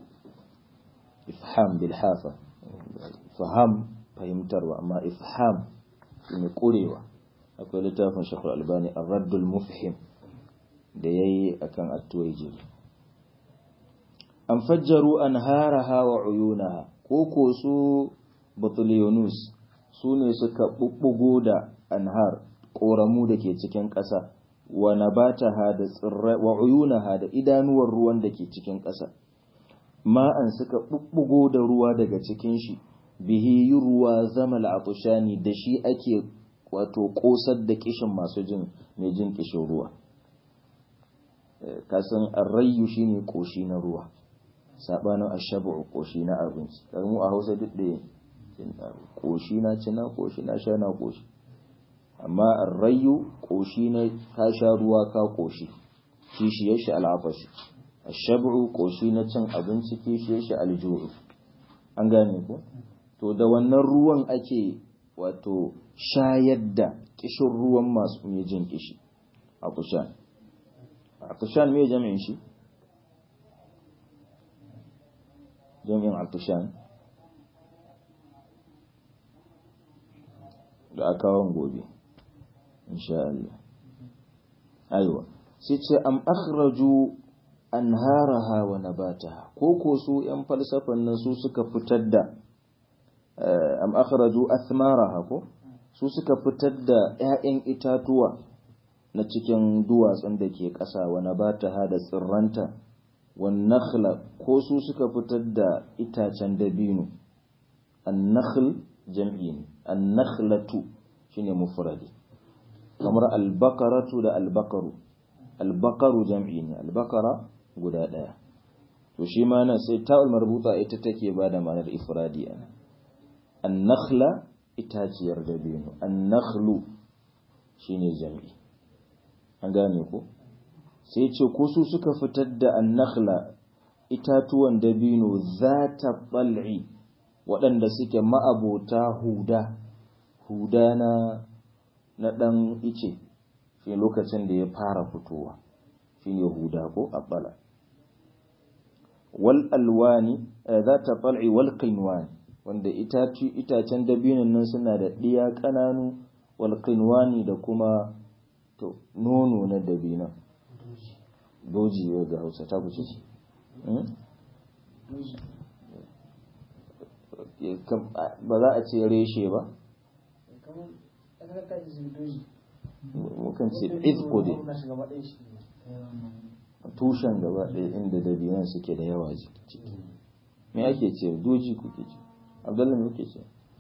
[SPEAKER 1] ifham bil hafa faham fahimtarwa amma ifham ne ƙurewa akwai littafin shakul albani ar-raddul mufhim da yayi akan at-tuwajiri an fajjaru an haraha wa uyunaha ko ko su batuliyonus su ne suka bubbugo da anhar ƙoramu da ke cikin ƙasa wa nabataha da tsirrai wa uyunaha da idanuwar ruwan da ke cikin ƙasa ma'an suka bubbugo da ruwa daga cikin shi bihi ruwa zama al'atushani da shi ake wato ƙosar da kishin masu jin mai jin kishin ruwa kasan arrayu shine ƙoshi na ruwa sabanin ashabu koshi na abinci kaga mu a Hausa duk da koshi na ci na koshi na sha na koshi amma arrayu koshi na ka sha ruwa ka koshi kishiyar shi al'afashi ashabu koshi na cin abinci kishiyar shi aljuhu an gane ko to da wannan ruwan ake wato shayar da kishin ruwan masu mai jin kishi a kushan a kushan me jami'in shi jami'in altushan da akawan gobe insha Allah aiwa sai ce am akhraju anharaha wa nabataha ko ko su yan falsafan nan su suka fitar da am akhraju athmaraha ko su suka fitar da ƴaƴan itatuwa na cikin duwatsun da ke ƙasa wa nabataha da tsirranta والنخل ko su suka fitar da itacen dabino annakhl jam'i ne annakhlatu shine mufradi kamar albaqaratu da albaqaru albaqaru jam'i ne albaqara guda daya to shi ma nan sai ta'ul marbuta ita take ba da ma'anar ifradi ana annakhla itaciyar dabino annakhlu shine jam'i an gane ko sai ce ko su suka fitar da annakhla itatuwan dabino zata bal'i waɗanda suke ma'abota huda huda na na ɗan ice shi lokacin da ya fara fitowa shi ne huda ko abbala wal alwani za ta fal'i wal qinwani wanda itacen dabinin nan suna da ɗiya ƙananu wal qinwani da kuma to nono na dabinan doji ga hausa ta kuce shi ba za a ce reshe ba mukan ce izko dai tushen gaba ɗaya inda dabinan suke da yawa ciki me ake ce doji kuke ce abdullahi me kuke ce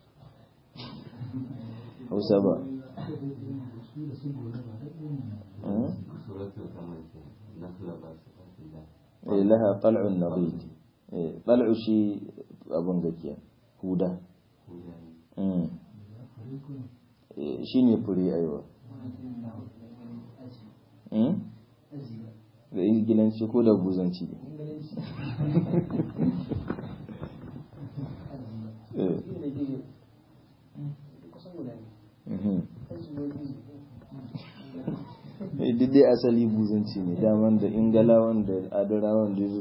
[SPEAKER 1] hausa ba eh laha tal'un nadid eh tal'u shi abun gakiya huda shi ne fure aiwa da ingilanci ko da buzanci duk dai asali buzanci ne daman da ingalawan da adarawan da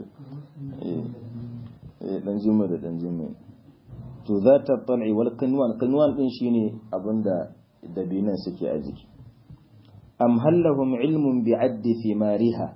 [SPEAKER 1] dan jima da dan jima to za ta tal'i wal kanwan kanwan din shine abinda dabinan suke a jiki am hallahum ilmun bi addi thimariha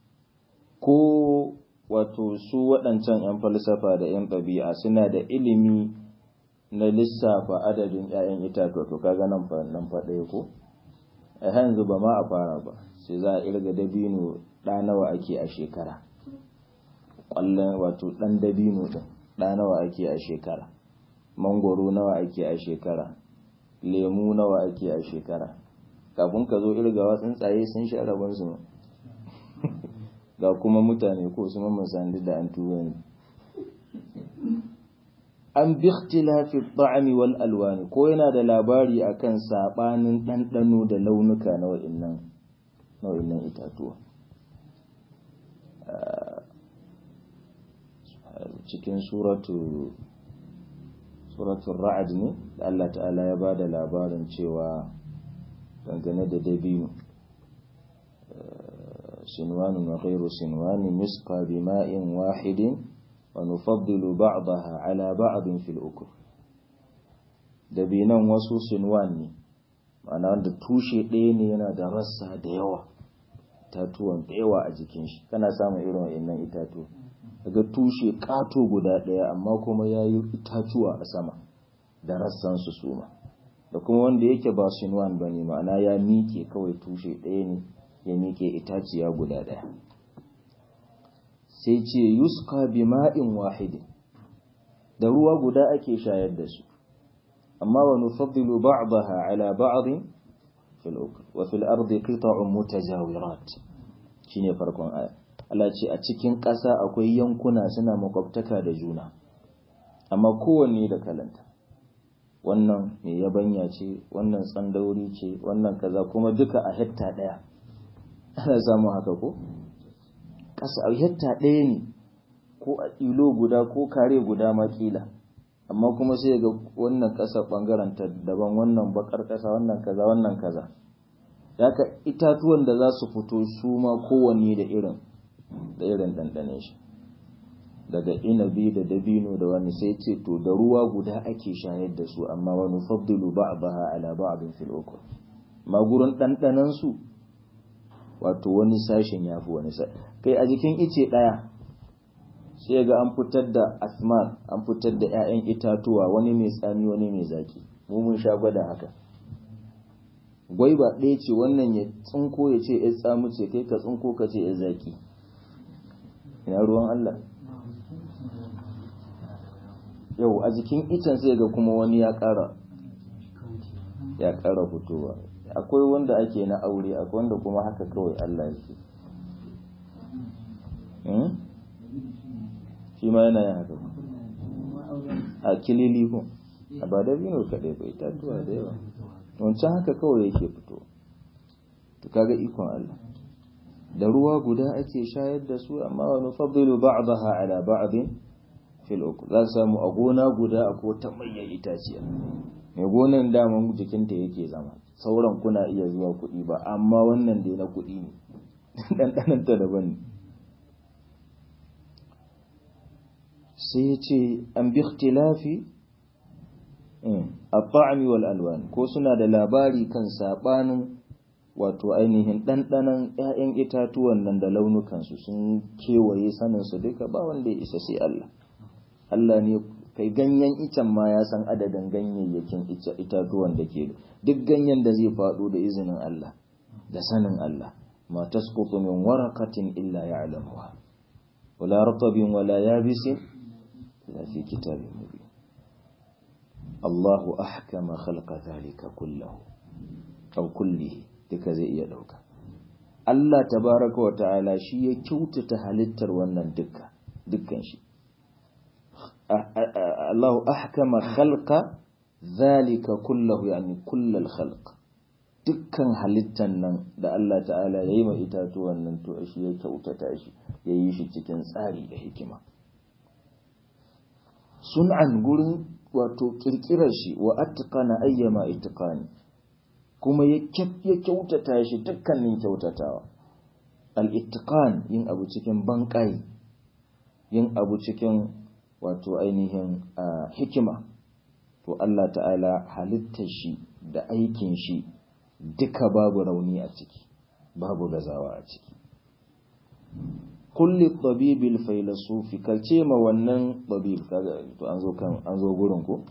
[SPEAKER 1] ko wato su waɗancan 'yan falsafa da 'yan ɗabi'a suna da ilimi na lissafa adadin 'ya'yan itatuwa to kaga nan fa nan fa ɗaya ko a yanzu ba ma a fara ba sai za a irga dabino ɗa nawa ake a shekara ƙwallon wato ɗan dabino ɗin ɗa nawa ake a shekara mangoro nawa ake a shekara lemu nawa ake a shekara kafin ka zo irgawa tsuntsaye sun sha rabonsu ga kuma mutane ko su mamman sandi da an tuba ne an bi ikhtilafi ta'ami wal alwani ko yana da labari akan sabanin ɗanɗano da launuka na wa'annan na wa'annan itatuwa cikin suratu suratul ra'ad ne da Allah ta'ala ya ba da labarin cewa dangane da dabino sinwanu wa ghairu sinwani yusqa bima'in wahidin wa nufaddilu ba'daha ala ba'din fil ukul dabinan wasu sinwan ne ma'ana wanda tushe ɗaya ne yana da rassa da yawa tatuwan da yawa a jikin shi kana samun irin wa'annan itatuwa daga tushe ƙato guda ɗaya amma kuma ya yi itatuwa a sama da rassan su suma da kuma wanda yake ba sinwan ba ne ma'ana ya miƙe kawai tushe ɗaya ne ya miƙe itaciya guda ɗaya sai ce yuska bi ma'in wahidin da ruwa guda ake shayar da su amma wa nufaddilu ba'daha ala ba'din fil ukul wa fil ardi qita'un mutajawirat shine farkon aya Allah ce a cikin ƙasa akwai yankuna suna makwabtaka da juna amma kowanne da kalanta wannan mai yabanya ce wannan tsandauri ce wannan kaza kuma duka a hekta ɗaya ana samun haka ko ƙasa a hekta ɗaya ne ko a ilo guda ko kare guda makila amma kuma sai ga wannan ƙasa ɓangaren ta daban wannan bakar ƙasa wannan kaza wannan kaza haka itatuwan da za su fito su ma kowanne da irin da irin ɗanɗanen shi daga inabi da dabino da wani sai ce to da ruwa guda ake shayar da su amma wani faddilu ba'daha ala ba'din fil ukul ma gurin ɗanɗanan su wato wani sashen yafi wani sa kai a jikin ice ɗaya sai ga an fitar da asmar an fitar da 'ya'yan itatuwa wani mai tsami wani mai zaki mu mun sha gwada haka gwaiba ɗaya ce wannan ya tsinko ya ce ya tsamu ce kai ka tsinko ka ce ya zaki ina ruwan Allah yau a jikin icen sai ga kuma wani ya ƙara ya ƙara fitowa akwai wanda ake na aure akwai wanda kuma haka kawai Allah yake shi ma yana yin haka a kilili ko a ba dabino kaɗai ba itatuwa da yawa wancan haka kawai yake fito to kaga ikon Allah da ruwa guda ake shayar da su amma wa nufaddilu ba'daha ala ba'din fil uku za samu a gona guda a ko ta manyan itaciya mai gonan daman jikinta yake zama sauran kuna iya zuwa kuɗi ba amma wannan dai na kuɗi ne ɗanɗanan ta daban ne sai ya ce an bi ikhtilafi at-ta'mi wal alwan ko suna da labari kan sabanin wato ainihin ɗanɗanon ‘ya'yan itatuwan nan da launukansu sun kewaye saninsu duka ba wanda ya isa sai Allah. Allah ne kai ganyen icen ma ya san adadin ganyayyakin itatuwan da ke duk ganyen da zai faɗo da izinin Allah da sanin Allah ma tasqutu min waraqatin illa ya'lamuha wala ratabin wala yabisin illa fi kitabin mubin Allahu ahkama khalqa dhalika kullahu aw kullihi duka zai iya ɗauka. Allah tabaraka wa ta'ala shi ya kyautata halittar wannan dukka dukkan shi. Allahu ahkama khalqa zalika kullahu yani kullal khalq dukkan halittan nan da Allah ta'ala ya yi ma itatuwan nan to shi ya kyautata shi ya yi shi cikin tsari da hikima. Sun'an gurin wato kirkirar shi wa atqana ayyama itqani kuma ya kyautata shi dukkanin kyautatawa al-ittiqan yin abu cikin banƙai yin abu cikin wato ainihin hikima to Allah ta'ala halittar shi da aikin shi duka babu rauni a ciki babu gazawa a ciki kulli tabibil failasufi kalce ma wannan tabib kaga to an zo kan an zo gurin ko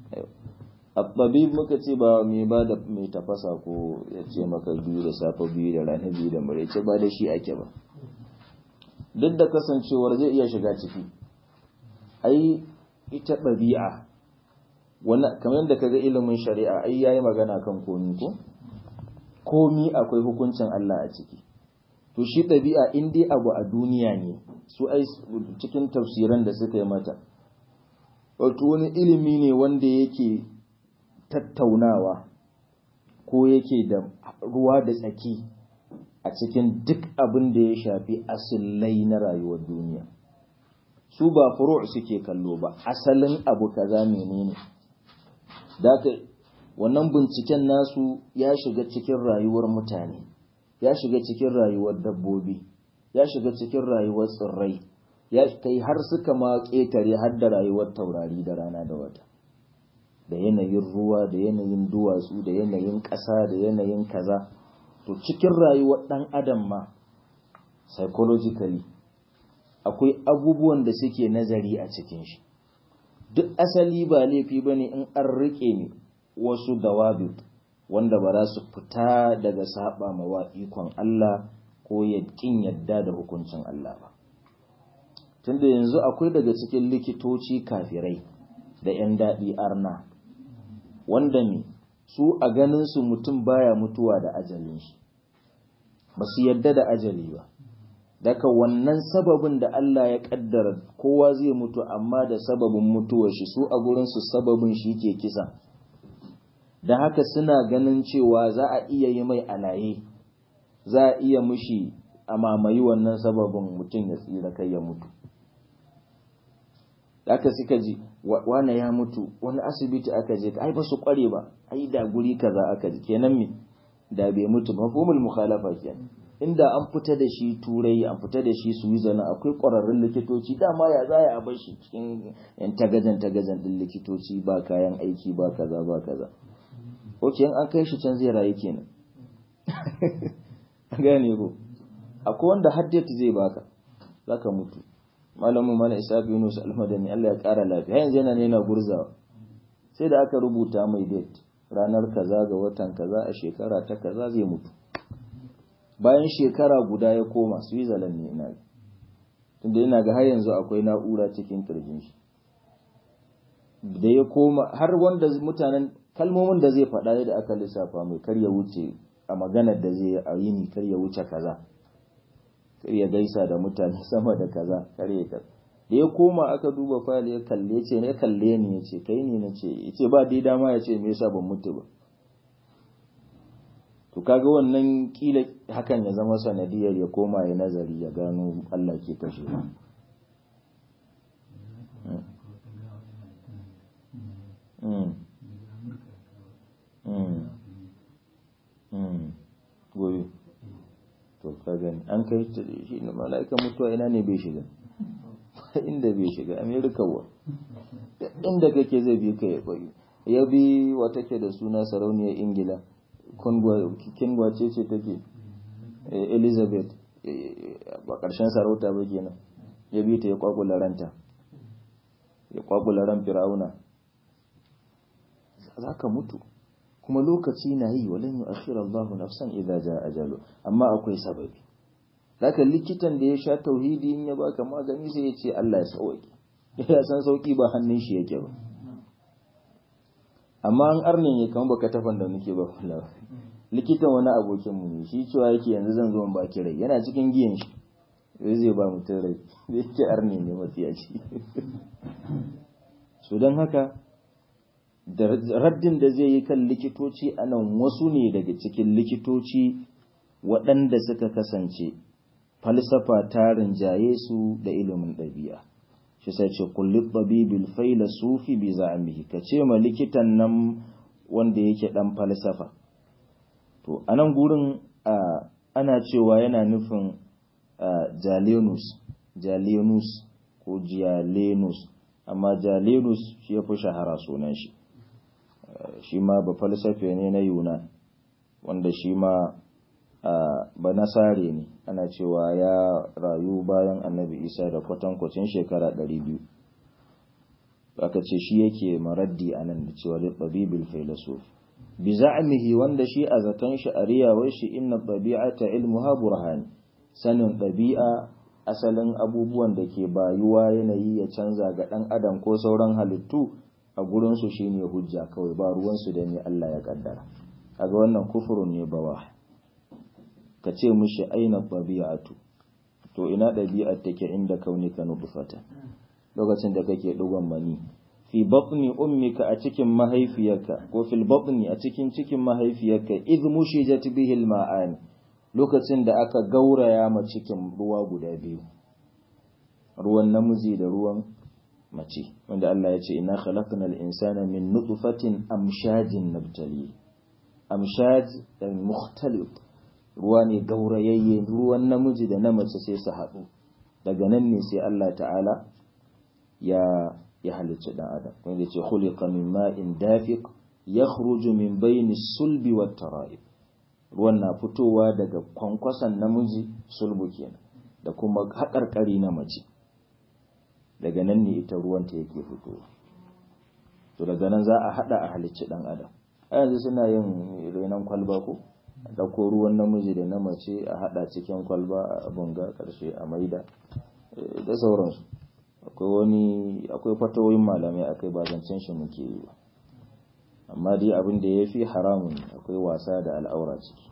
[SPEAKER 1] at-tabib muka ce ba mai ba da mai tafasa ko ya ce maka biyu da safe biyu da rana biyu da maraice ba da shi ake ba duk da kasancewar zai iya shiga ciki ai ita ɗabi'a wani kamar yadda kaga ilimin shari'a ai yayi magana kan komi ko komi akwai hukuncin Allah a ciki to shi ɗabi'a in dai abu a duniya ne su ai cikin tafsiran da suka yi mata wato wani ilimi ne wanda yake tattaunawa ko yake da ruwa da tsaki a cikin duk abin da ya shafi asilai na rayuwar duniya su ba furu' suke kallo ba asalin abu kaza menene daka wannan binciken nasu ya shiga cikin rayuwar mutane ya shiga cikin rayuwar dabbobi ya shiga cikin rayuwar tsirrai ya kai har suka ma ƙetare har da rayuwar taurari da rana da wata da yanayin ruwa da yanayin duwatsu da yanayin ƙasa da yanayin kaza to cikin rayuwar ɗan adam ma psychologically akwai abubuwan da suke nazari a cikin shi duk asali ba laifi ba ne in an riƙe ne wasu dawabit wanda ba za su fita daga saba mawa ikon Allah ko ya ƙin yadda da hukuncin Allah ba tunda yanzu akwai daga cikin likitoci kafirai da 'yan daɗi arna wanda ne su a ganin su mutum baya mutuwa da ajalin shi ba su yadda da ajali ba daga wannan sababin da Allah ya kaddara kowa zai mutu amma da sababin mutuwar shi su a gurinsu sababin shi ke kisa da haka suna ganin cewa za a iya yi mai alaye za a iya mushi a mamayi wannan sababin mutum ya tsira kai ya mutu aka suka ji wane ya mutu wani asibiti aka je ai ba su kware ba ai da guri kaza aka ji kenan me da bai mutu ba mafhumul mukhalafa kenan inda an fita da shi turai an fita da shi Switzerland akwai ƙwararrun likitoci dama ya za a bar shi cikin yan tagajan tagajan din likitoci ba kayan aiki ba kaza ba kaza oke in an kai shi can zai rayu kenan gane ko akwai wanda haddata zai baka zaka mutu malamin mana isa yunus almadani Allah ya kara lafiya yanzu yana ne na gurzawa sai da aka rubuta mai date ranar kaza ga watan kaza a shekara ta kaza zai mutu bayan shekara guda ya koma Switzerland ne ina tunda ina ga har yanzu akwai na'ura cikin kirjin shi da ya koma har wanda mutanen kalmomin da zai faɗa da aka lissafa mai kar ya wuce a maganar da zai a yini kar ya wuce kaza kar ya gaisa da mutane sama da kaza kar ya da ya koma aka duba fayil ya kalle ce ne kalle ni ya ce kai ne na ce ya ce ba dai dama ya ce me yasa ban mutu ba to kaga wannan kila hakan ya zama sanadiyar ya koma ya nazari ya gano Allah ke kashe gobe to ka gani an kai shi ne mala'ika mutuwa ina ne bai shiga inda bai shiga amerika wa inda kake zai bi ka ya bayu ya bi wata ke da suna sarauniyar ingila kingwa ce ce take elizabeth ba ƙarshen sarauta ba kenan ya bi ta ya kwakula ranta ya kwakula ran fir'auna za ka mutu kuma lokaci na yi walin yi akhira Allahu nafsan idza jaa ajalu amma akwai sababi zaka likitan da ya sha tauhidi in ya baka magani sai ya ce Allah ya sauki ya san sauki ba hannun shi yake ba amma an arnin ya kama baka tafan da nake ba kula likitan wani abokin mu ne shi cewa yake yanzu zan zo in baki rai yana cikin giyan shi zai zai ba mutum rai zai ce arni ne matsiyaci so don haka raddin da zai yi kan likitoci a nan wasu ne daga cikin likitoci waɗanda suka kasance falsafa ta rinjaye su da ilimin ɗabi'a shi sai ce kulli tabibil faila sufi bi za'amihi ka ce ma likitan nan wanda yake ɗan falsafa to a nan gurin ana cewa yana nufin jalenus jalenus ko jialenus amma jalenus shi ya fi shahara sunan shi shi ma ba falsafe ne na yuna wanda shi ma ba nasare ne ana cewa ya rayu bayan annabi isa da kwatankwacin shekara 200 aka ce shi yake maraddi a nan da cewa littabibil filosof bi za'amihi wanda shi a zaton shi a riyawar shi inna ɗabi'ata ilmuha burhani sanin ɗabi'a asalin abubuwan da ke bayuwa yanayi ya canza ga ɗan adam ko sauran halittu a gurinsu shi ne hujja kawai ba ruwansu da ne Allah ya kaddara kaga wannan kufurun ne bawa ka ce mushi aina ɗabi'atu to ina ɗabi'ar take inda kaunika nutfata lokacin da kake ɗigon mani fi batni ummika a cikin mahaifiyarka ko fil batni a cikin cikin mahaifiyarka idh mushijat bihi al-ma'ani lokacin da aka gauraya ma cikin ruwa guda biyu ruwan namiji da ruwan mace wanda Allah ya ce ina khalaqnal insana min nutfatin amshajin nabtali amshaj dan mukhtalif ruwa ne gaurayayye ruwan namiji da na mace sai su haɗu daga nan ne sai Allah ta'ala ya ya halicci dan adam wanda ya ce khuliqa min ma'in dafiq yakhruju min bayni sulbi wat tara'ib ruwan na fitowa daga kwankwason namiji sulbu kenan da kuma haƙarƙari na mace daga nan ne ita ruwanta yake fitowa to daga nan za a haɗa a halicci ɗan adam a yanzu suna yin renon kwalba ko a ɗauko ruwan namiji da na mace a haɗa cikin kwalba a bunga ƙarshe a maida da sauransu akwai wani akwai fatawoyin malamai akai ba zancen shi muke yi ba amma dai abin da ya fi haramun akwai wasa da al'aura ciki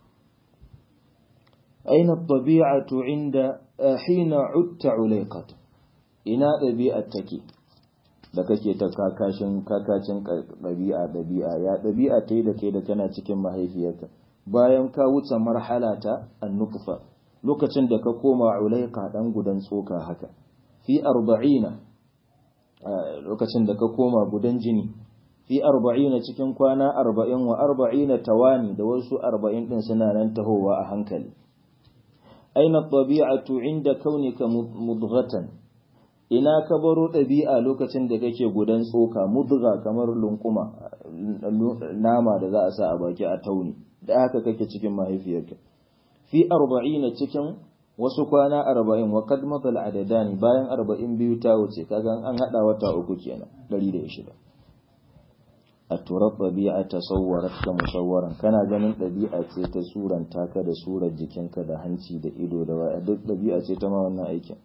[SPEAKER 1] aina tabi'atu inda hina utta ulaiqat ina ɗabi'ar take da kake ta kakashin kakacin ɗabi'a ɗabi'a ya ɗabi'a ta yi da kai da kana cikin mahaifiyarka bayan ka wuce marhala ta annufa lokacin da ka koma ulaiqa dan gudan tsoka haka fi arba'ina lokacin da ka koma gudan jini fi arba'ina cikin kwana arba'in wa arba'ina tawani da wasu arba'in din suna nan tahowa a hankali aina tabi'atu inda kaunika mudghatan ina ka baro ɗabi'a lokacin da kake gudan tsoka mudga kamar lunkuma nama da za a sa a baki a tauni da haka kake cikin mahaifiyarka fi arba'ina cikin wasu kwana arba'in wa kad matal adadani bayan arba'in biyu ta wuce kaga an hada wata uku kenan ɗari da shida a turar ɗabi'a ta sauwarar ka musawwaran kana ganin ɗabi'a ce ta suranta ka da surar jikinka da hanci da ido da waya duk ɗabi'a ce ta ma wannan aikin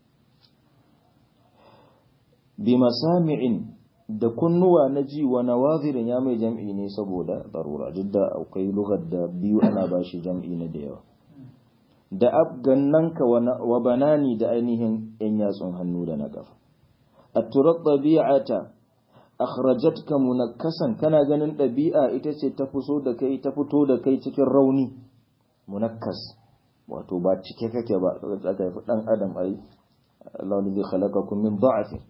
[SPEAKER 1] bi masami'in da kunnuwa na ji wa nawazirin ya mai jam'i ne saboda darura duk da akwai lugar da biyu ana ba shi jam'i na da yawa da abgannanka wa banani da ainihin ‘yan yatsun hannu da na ƙafa. A turar ɗabi'ata, akhrajatka munakkasan kana ganin ɗabi'a ita ce ta fito da kai ta fito da kai cikin rauni munakkas wato ba cike kake ba aka haifi ɗan adam ai Allah zai khalaqakum min da'afin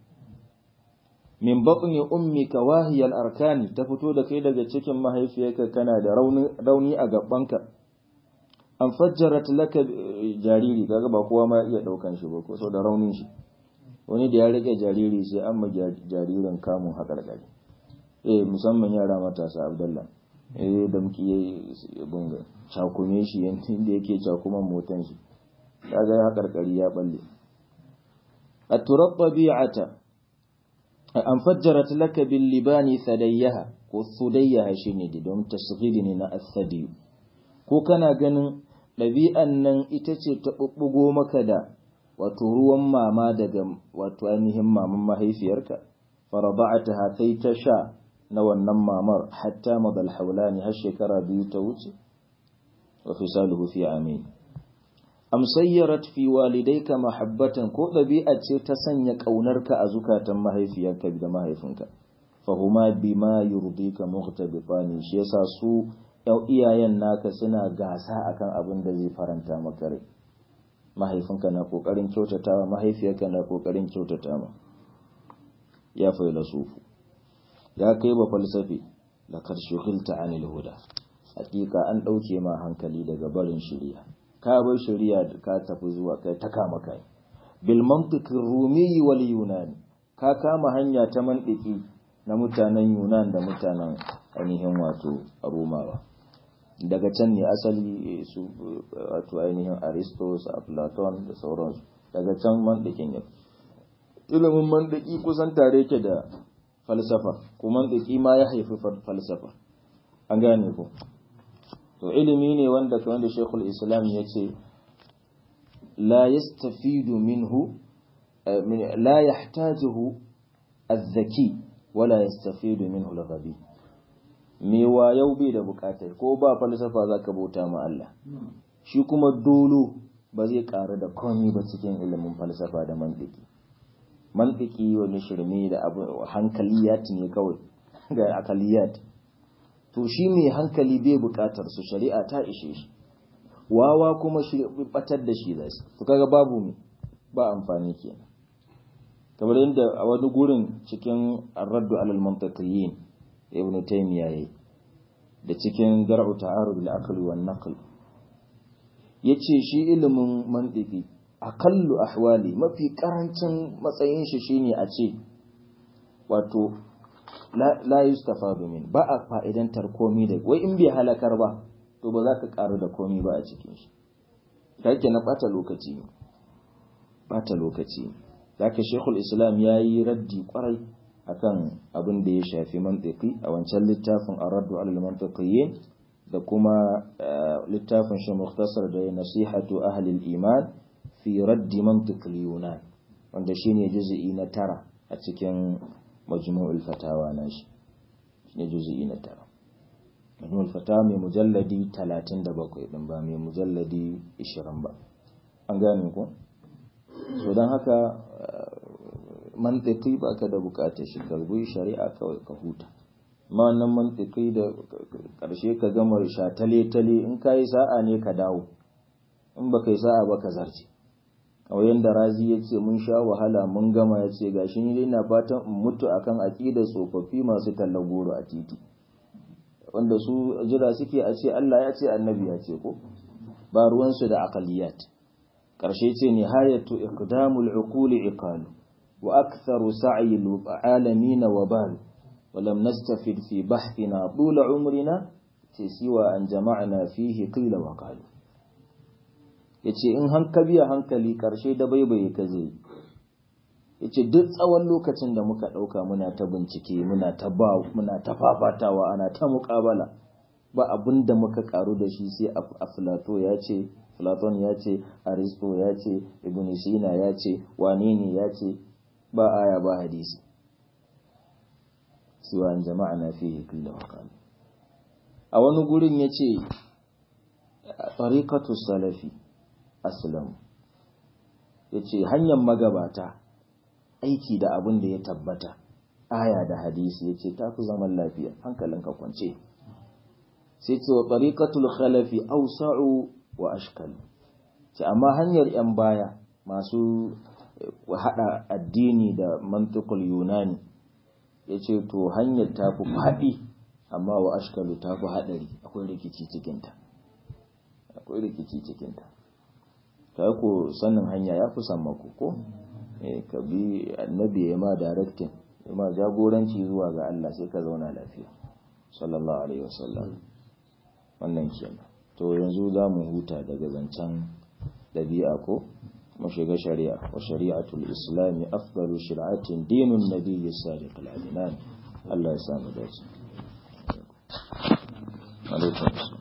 [SPEAKER 1] min batni ummika wahiyal arkani ta fito da kai daga cikin mahaifiyarka kana da rauni a gabanka an fajjarat laka jariri kaga ba kowa ma iya daukan shi ba ko so da raunin shi wani da ya rike jariri sai an ma jaririn kamun hakarkari eh musamman yara matasa abdullah eh da muke yi bunga cakume shi inda yake cakuman motan shi kaga hakarkari ya balle at-turab tabi'ata an fajjarat laka bil libani thadayyaha ko thudayyaha shine da don tasghiri ne na asadi ko kana ganin ɗabi'an nan ita ce ta ɓuɓɓugo maka da wato ruwan mama daga wato ainihin maman mahaifiyarka faraba'ata kai ta sha na wannan mamar hatta madal haulani har shekara biyu ta wuce wa fisaluhu fi amin am sayyarat fi walidayka mahabbatan ko ɗabi'a ce ta sanya ƙaunarka a zukatan mahaifiyarka da mahaifinka fahuma bima yurdika mughtabitani shi yasa su iyayen naka suna gasa akan abin da zai faranta maka rai mahaifinka na kokarin kyautatawa mahaifiyarka na kokarin kyautata ma ya faila sufu ya kai ba falsafi laqad shughilta anil huda hakika an dauke ma hankali daga barin shari'a ka bar shari'a ka tafi zuwa kai ta kama kai bil mantiqir rumi wal yunani ka kama hanya ta mantiki na mutanen yunan da mutanen ainihin wato romawa daga can ne asali su wato ainihin aristos a platon da sauransu daga can mandikin ya ilimin mandiki kusan tare ke da falsafa ko mandiki ma ya haifi falsafa an gane ko to ilimi ne wanda kamar da shekul islam ya ce la yastafidu minhu la yahtajuhu az-zaki wala yastafidu minhu al-ghabi me yau bai da bukatar ko ba falsafa zaka bauta ma Allah shi kuma dolo ba zai karu da komai ba cikin ilimin falsafa da mantiki mantiki wani shirme da abu hankaliyat ne kawai ga akaliyat to shi mai hankali bai bukatar su shari'a ta ishe shi wawa kuma shi batar da shi zai to kaga babu mu ba amfani kenan kamar yadda a wani gurin cikin ar-raddu alal mantiqiyin ibn taymiya yayi da cikin dar'u ta'arud al-aql wan naql yace shi ilimin mantiki akallu ahwali mafi karancin matsayin shi shine a ce wato la yustafadu min ba a fa'idantar komi da wai in bai halakar ba to ba za ka karu da komi ba a cikin shi kake na bata lokaci ne bata lokaci ne zaka shekul islam yayi raddi kwarai akan abin da ya shafi mantiki a wancan littafin arraddu alal mantiqiyyin da kuma littafin shi mukhtasar da nasihatu ahli al-iman fi raddi mantiq al-yunan wanda shine juz'i na tara a cikin majmu'ul fatawa na shi shine juz'i na tara majmu'ul fatawa mai mujalladi 37 din ba mai mujalladi 20 ba an gane ko so dan haka mantiki ba ka da bukatar shi karbi shari'a kawai ka huta ma wannan mantiki da karshe ka gama sha tale tale in ka yi sa'a ne ka dawo in ba ka yi sa'a ba ka zarce kawai yadda razi ya ce mun sha wahala mun gama ya ce gashi ni na fatan in mutu akan aƙidar tsofaffi masu tallar goro a titi wanda su jira suke a ce Allah ya ce annabi ya ce ko ba ruwansu da aqaliyat karshe ce nihayatu iqdamul uquli iqalu وأكثر سعي العالمين وبال ولم نستفد في بحثنا طول عمرنا سوى أن جمعنا فيه قيل وقالوا yace in hanka biya hankali karshe da baibaye ka zai yace duk tsawon lokacin da muka dauka muna ta bincike muna ta ba muna ta fafatawa ana ta muƙabala ba abin da muka karu da shi sai aflato ya ce Platon ya ce Aristo ya ce Ibn Sina ya ce wane ne ya ce ba aya ba hadisi siwa an jama'a na fiye kulla wakali a wani gurin ya ce tariƙatu salafi aslam yace hanyar magabata aiki da abin da ya tabbata aya da hadisi yace tafi zaman lafiya hankalinka kwance sai ce wa tariqatul khalafi awsa'u wa ashkal ce amma hanyar yan baya masu hada addini da mantiqul yunani yace to hanyar tafi fadi amma wa ashkalu tafi hadari akwai rikici cikin ta akwai rikici cikin ta ta ko sanin hanya ya fi san mako ko eh ka bi annabi ya ma directing ya ma jagoranci zuwa ga Allah sai ka zauna lafiya sallallahu alaihi wasallam wannan kenan to yanzu za mu huta daga zancen dabi'a ko mu shiga shari'a wa shari'atul islami afdalu shir'atin dinun nabiyyi sadiq al-adnan Allah ya samu dace alaikum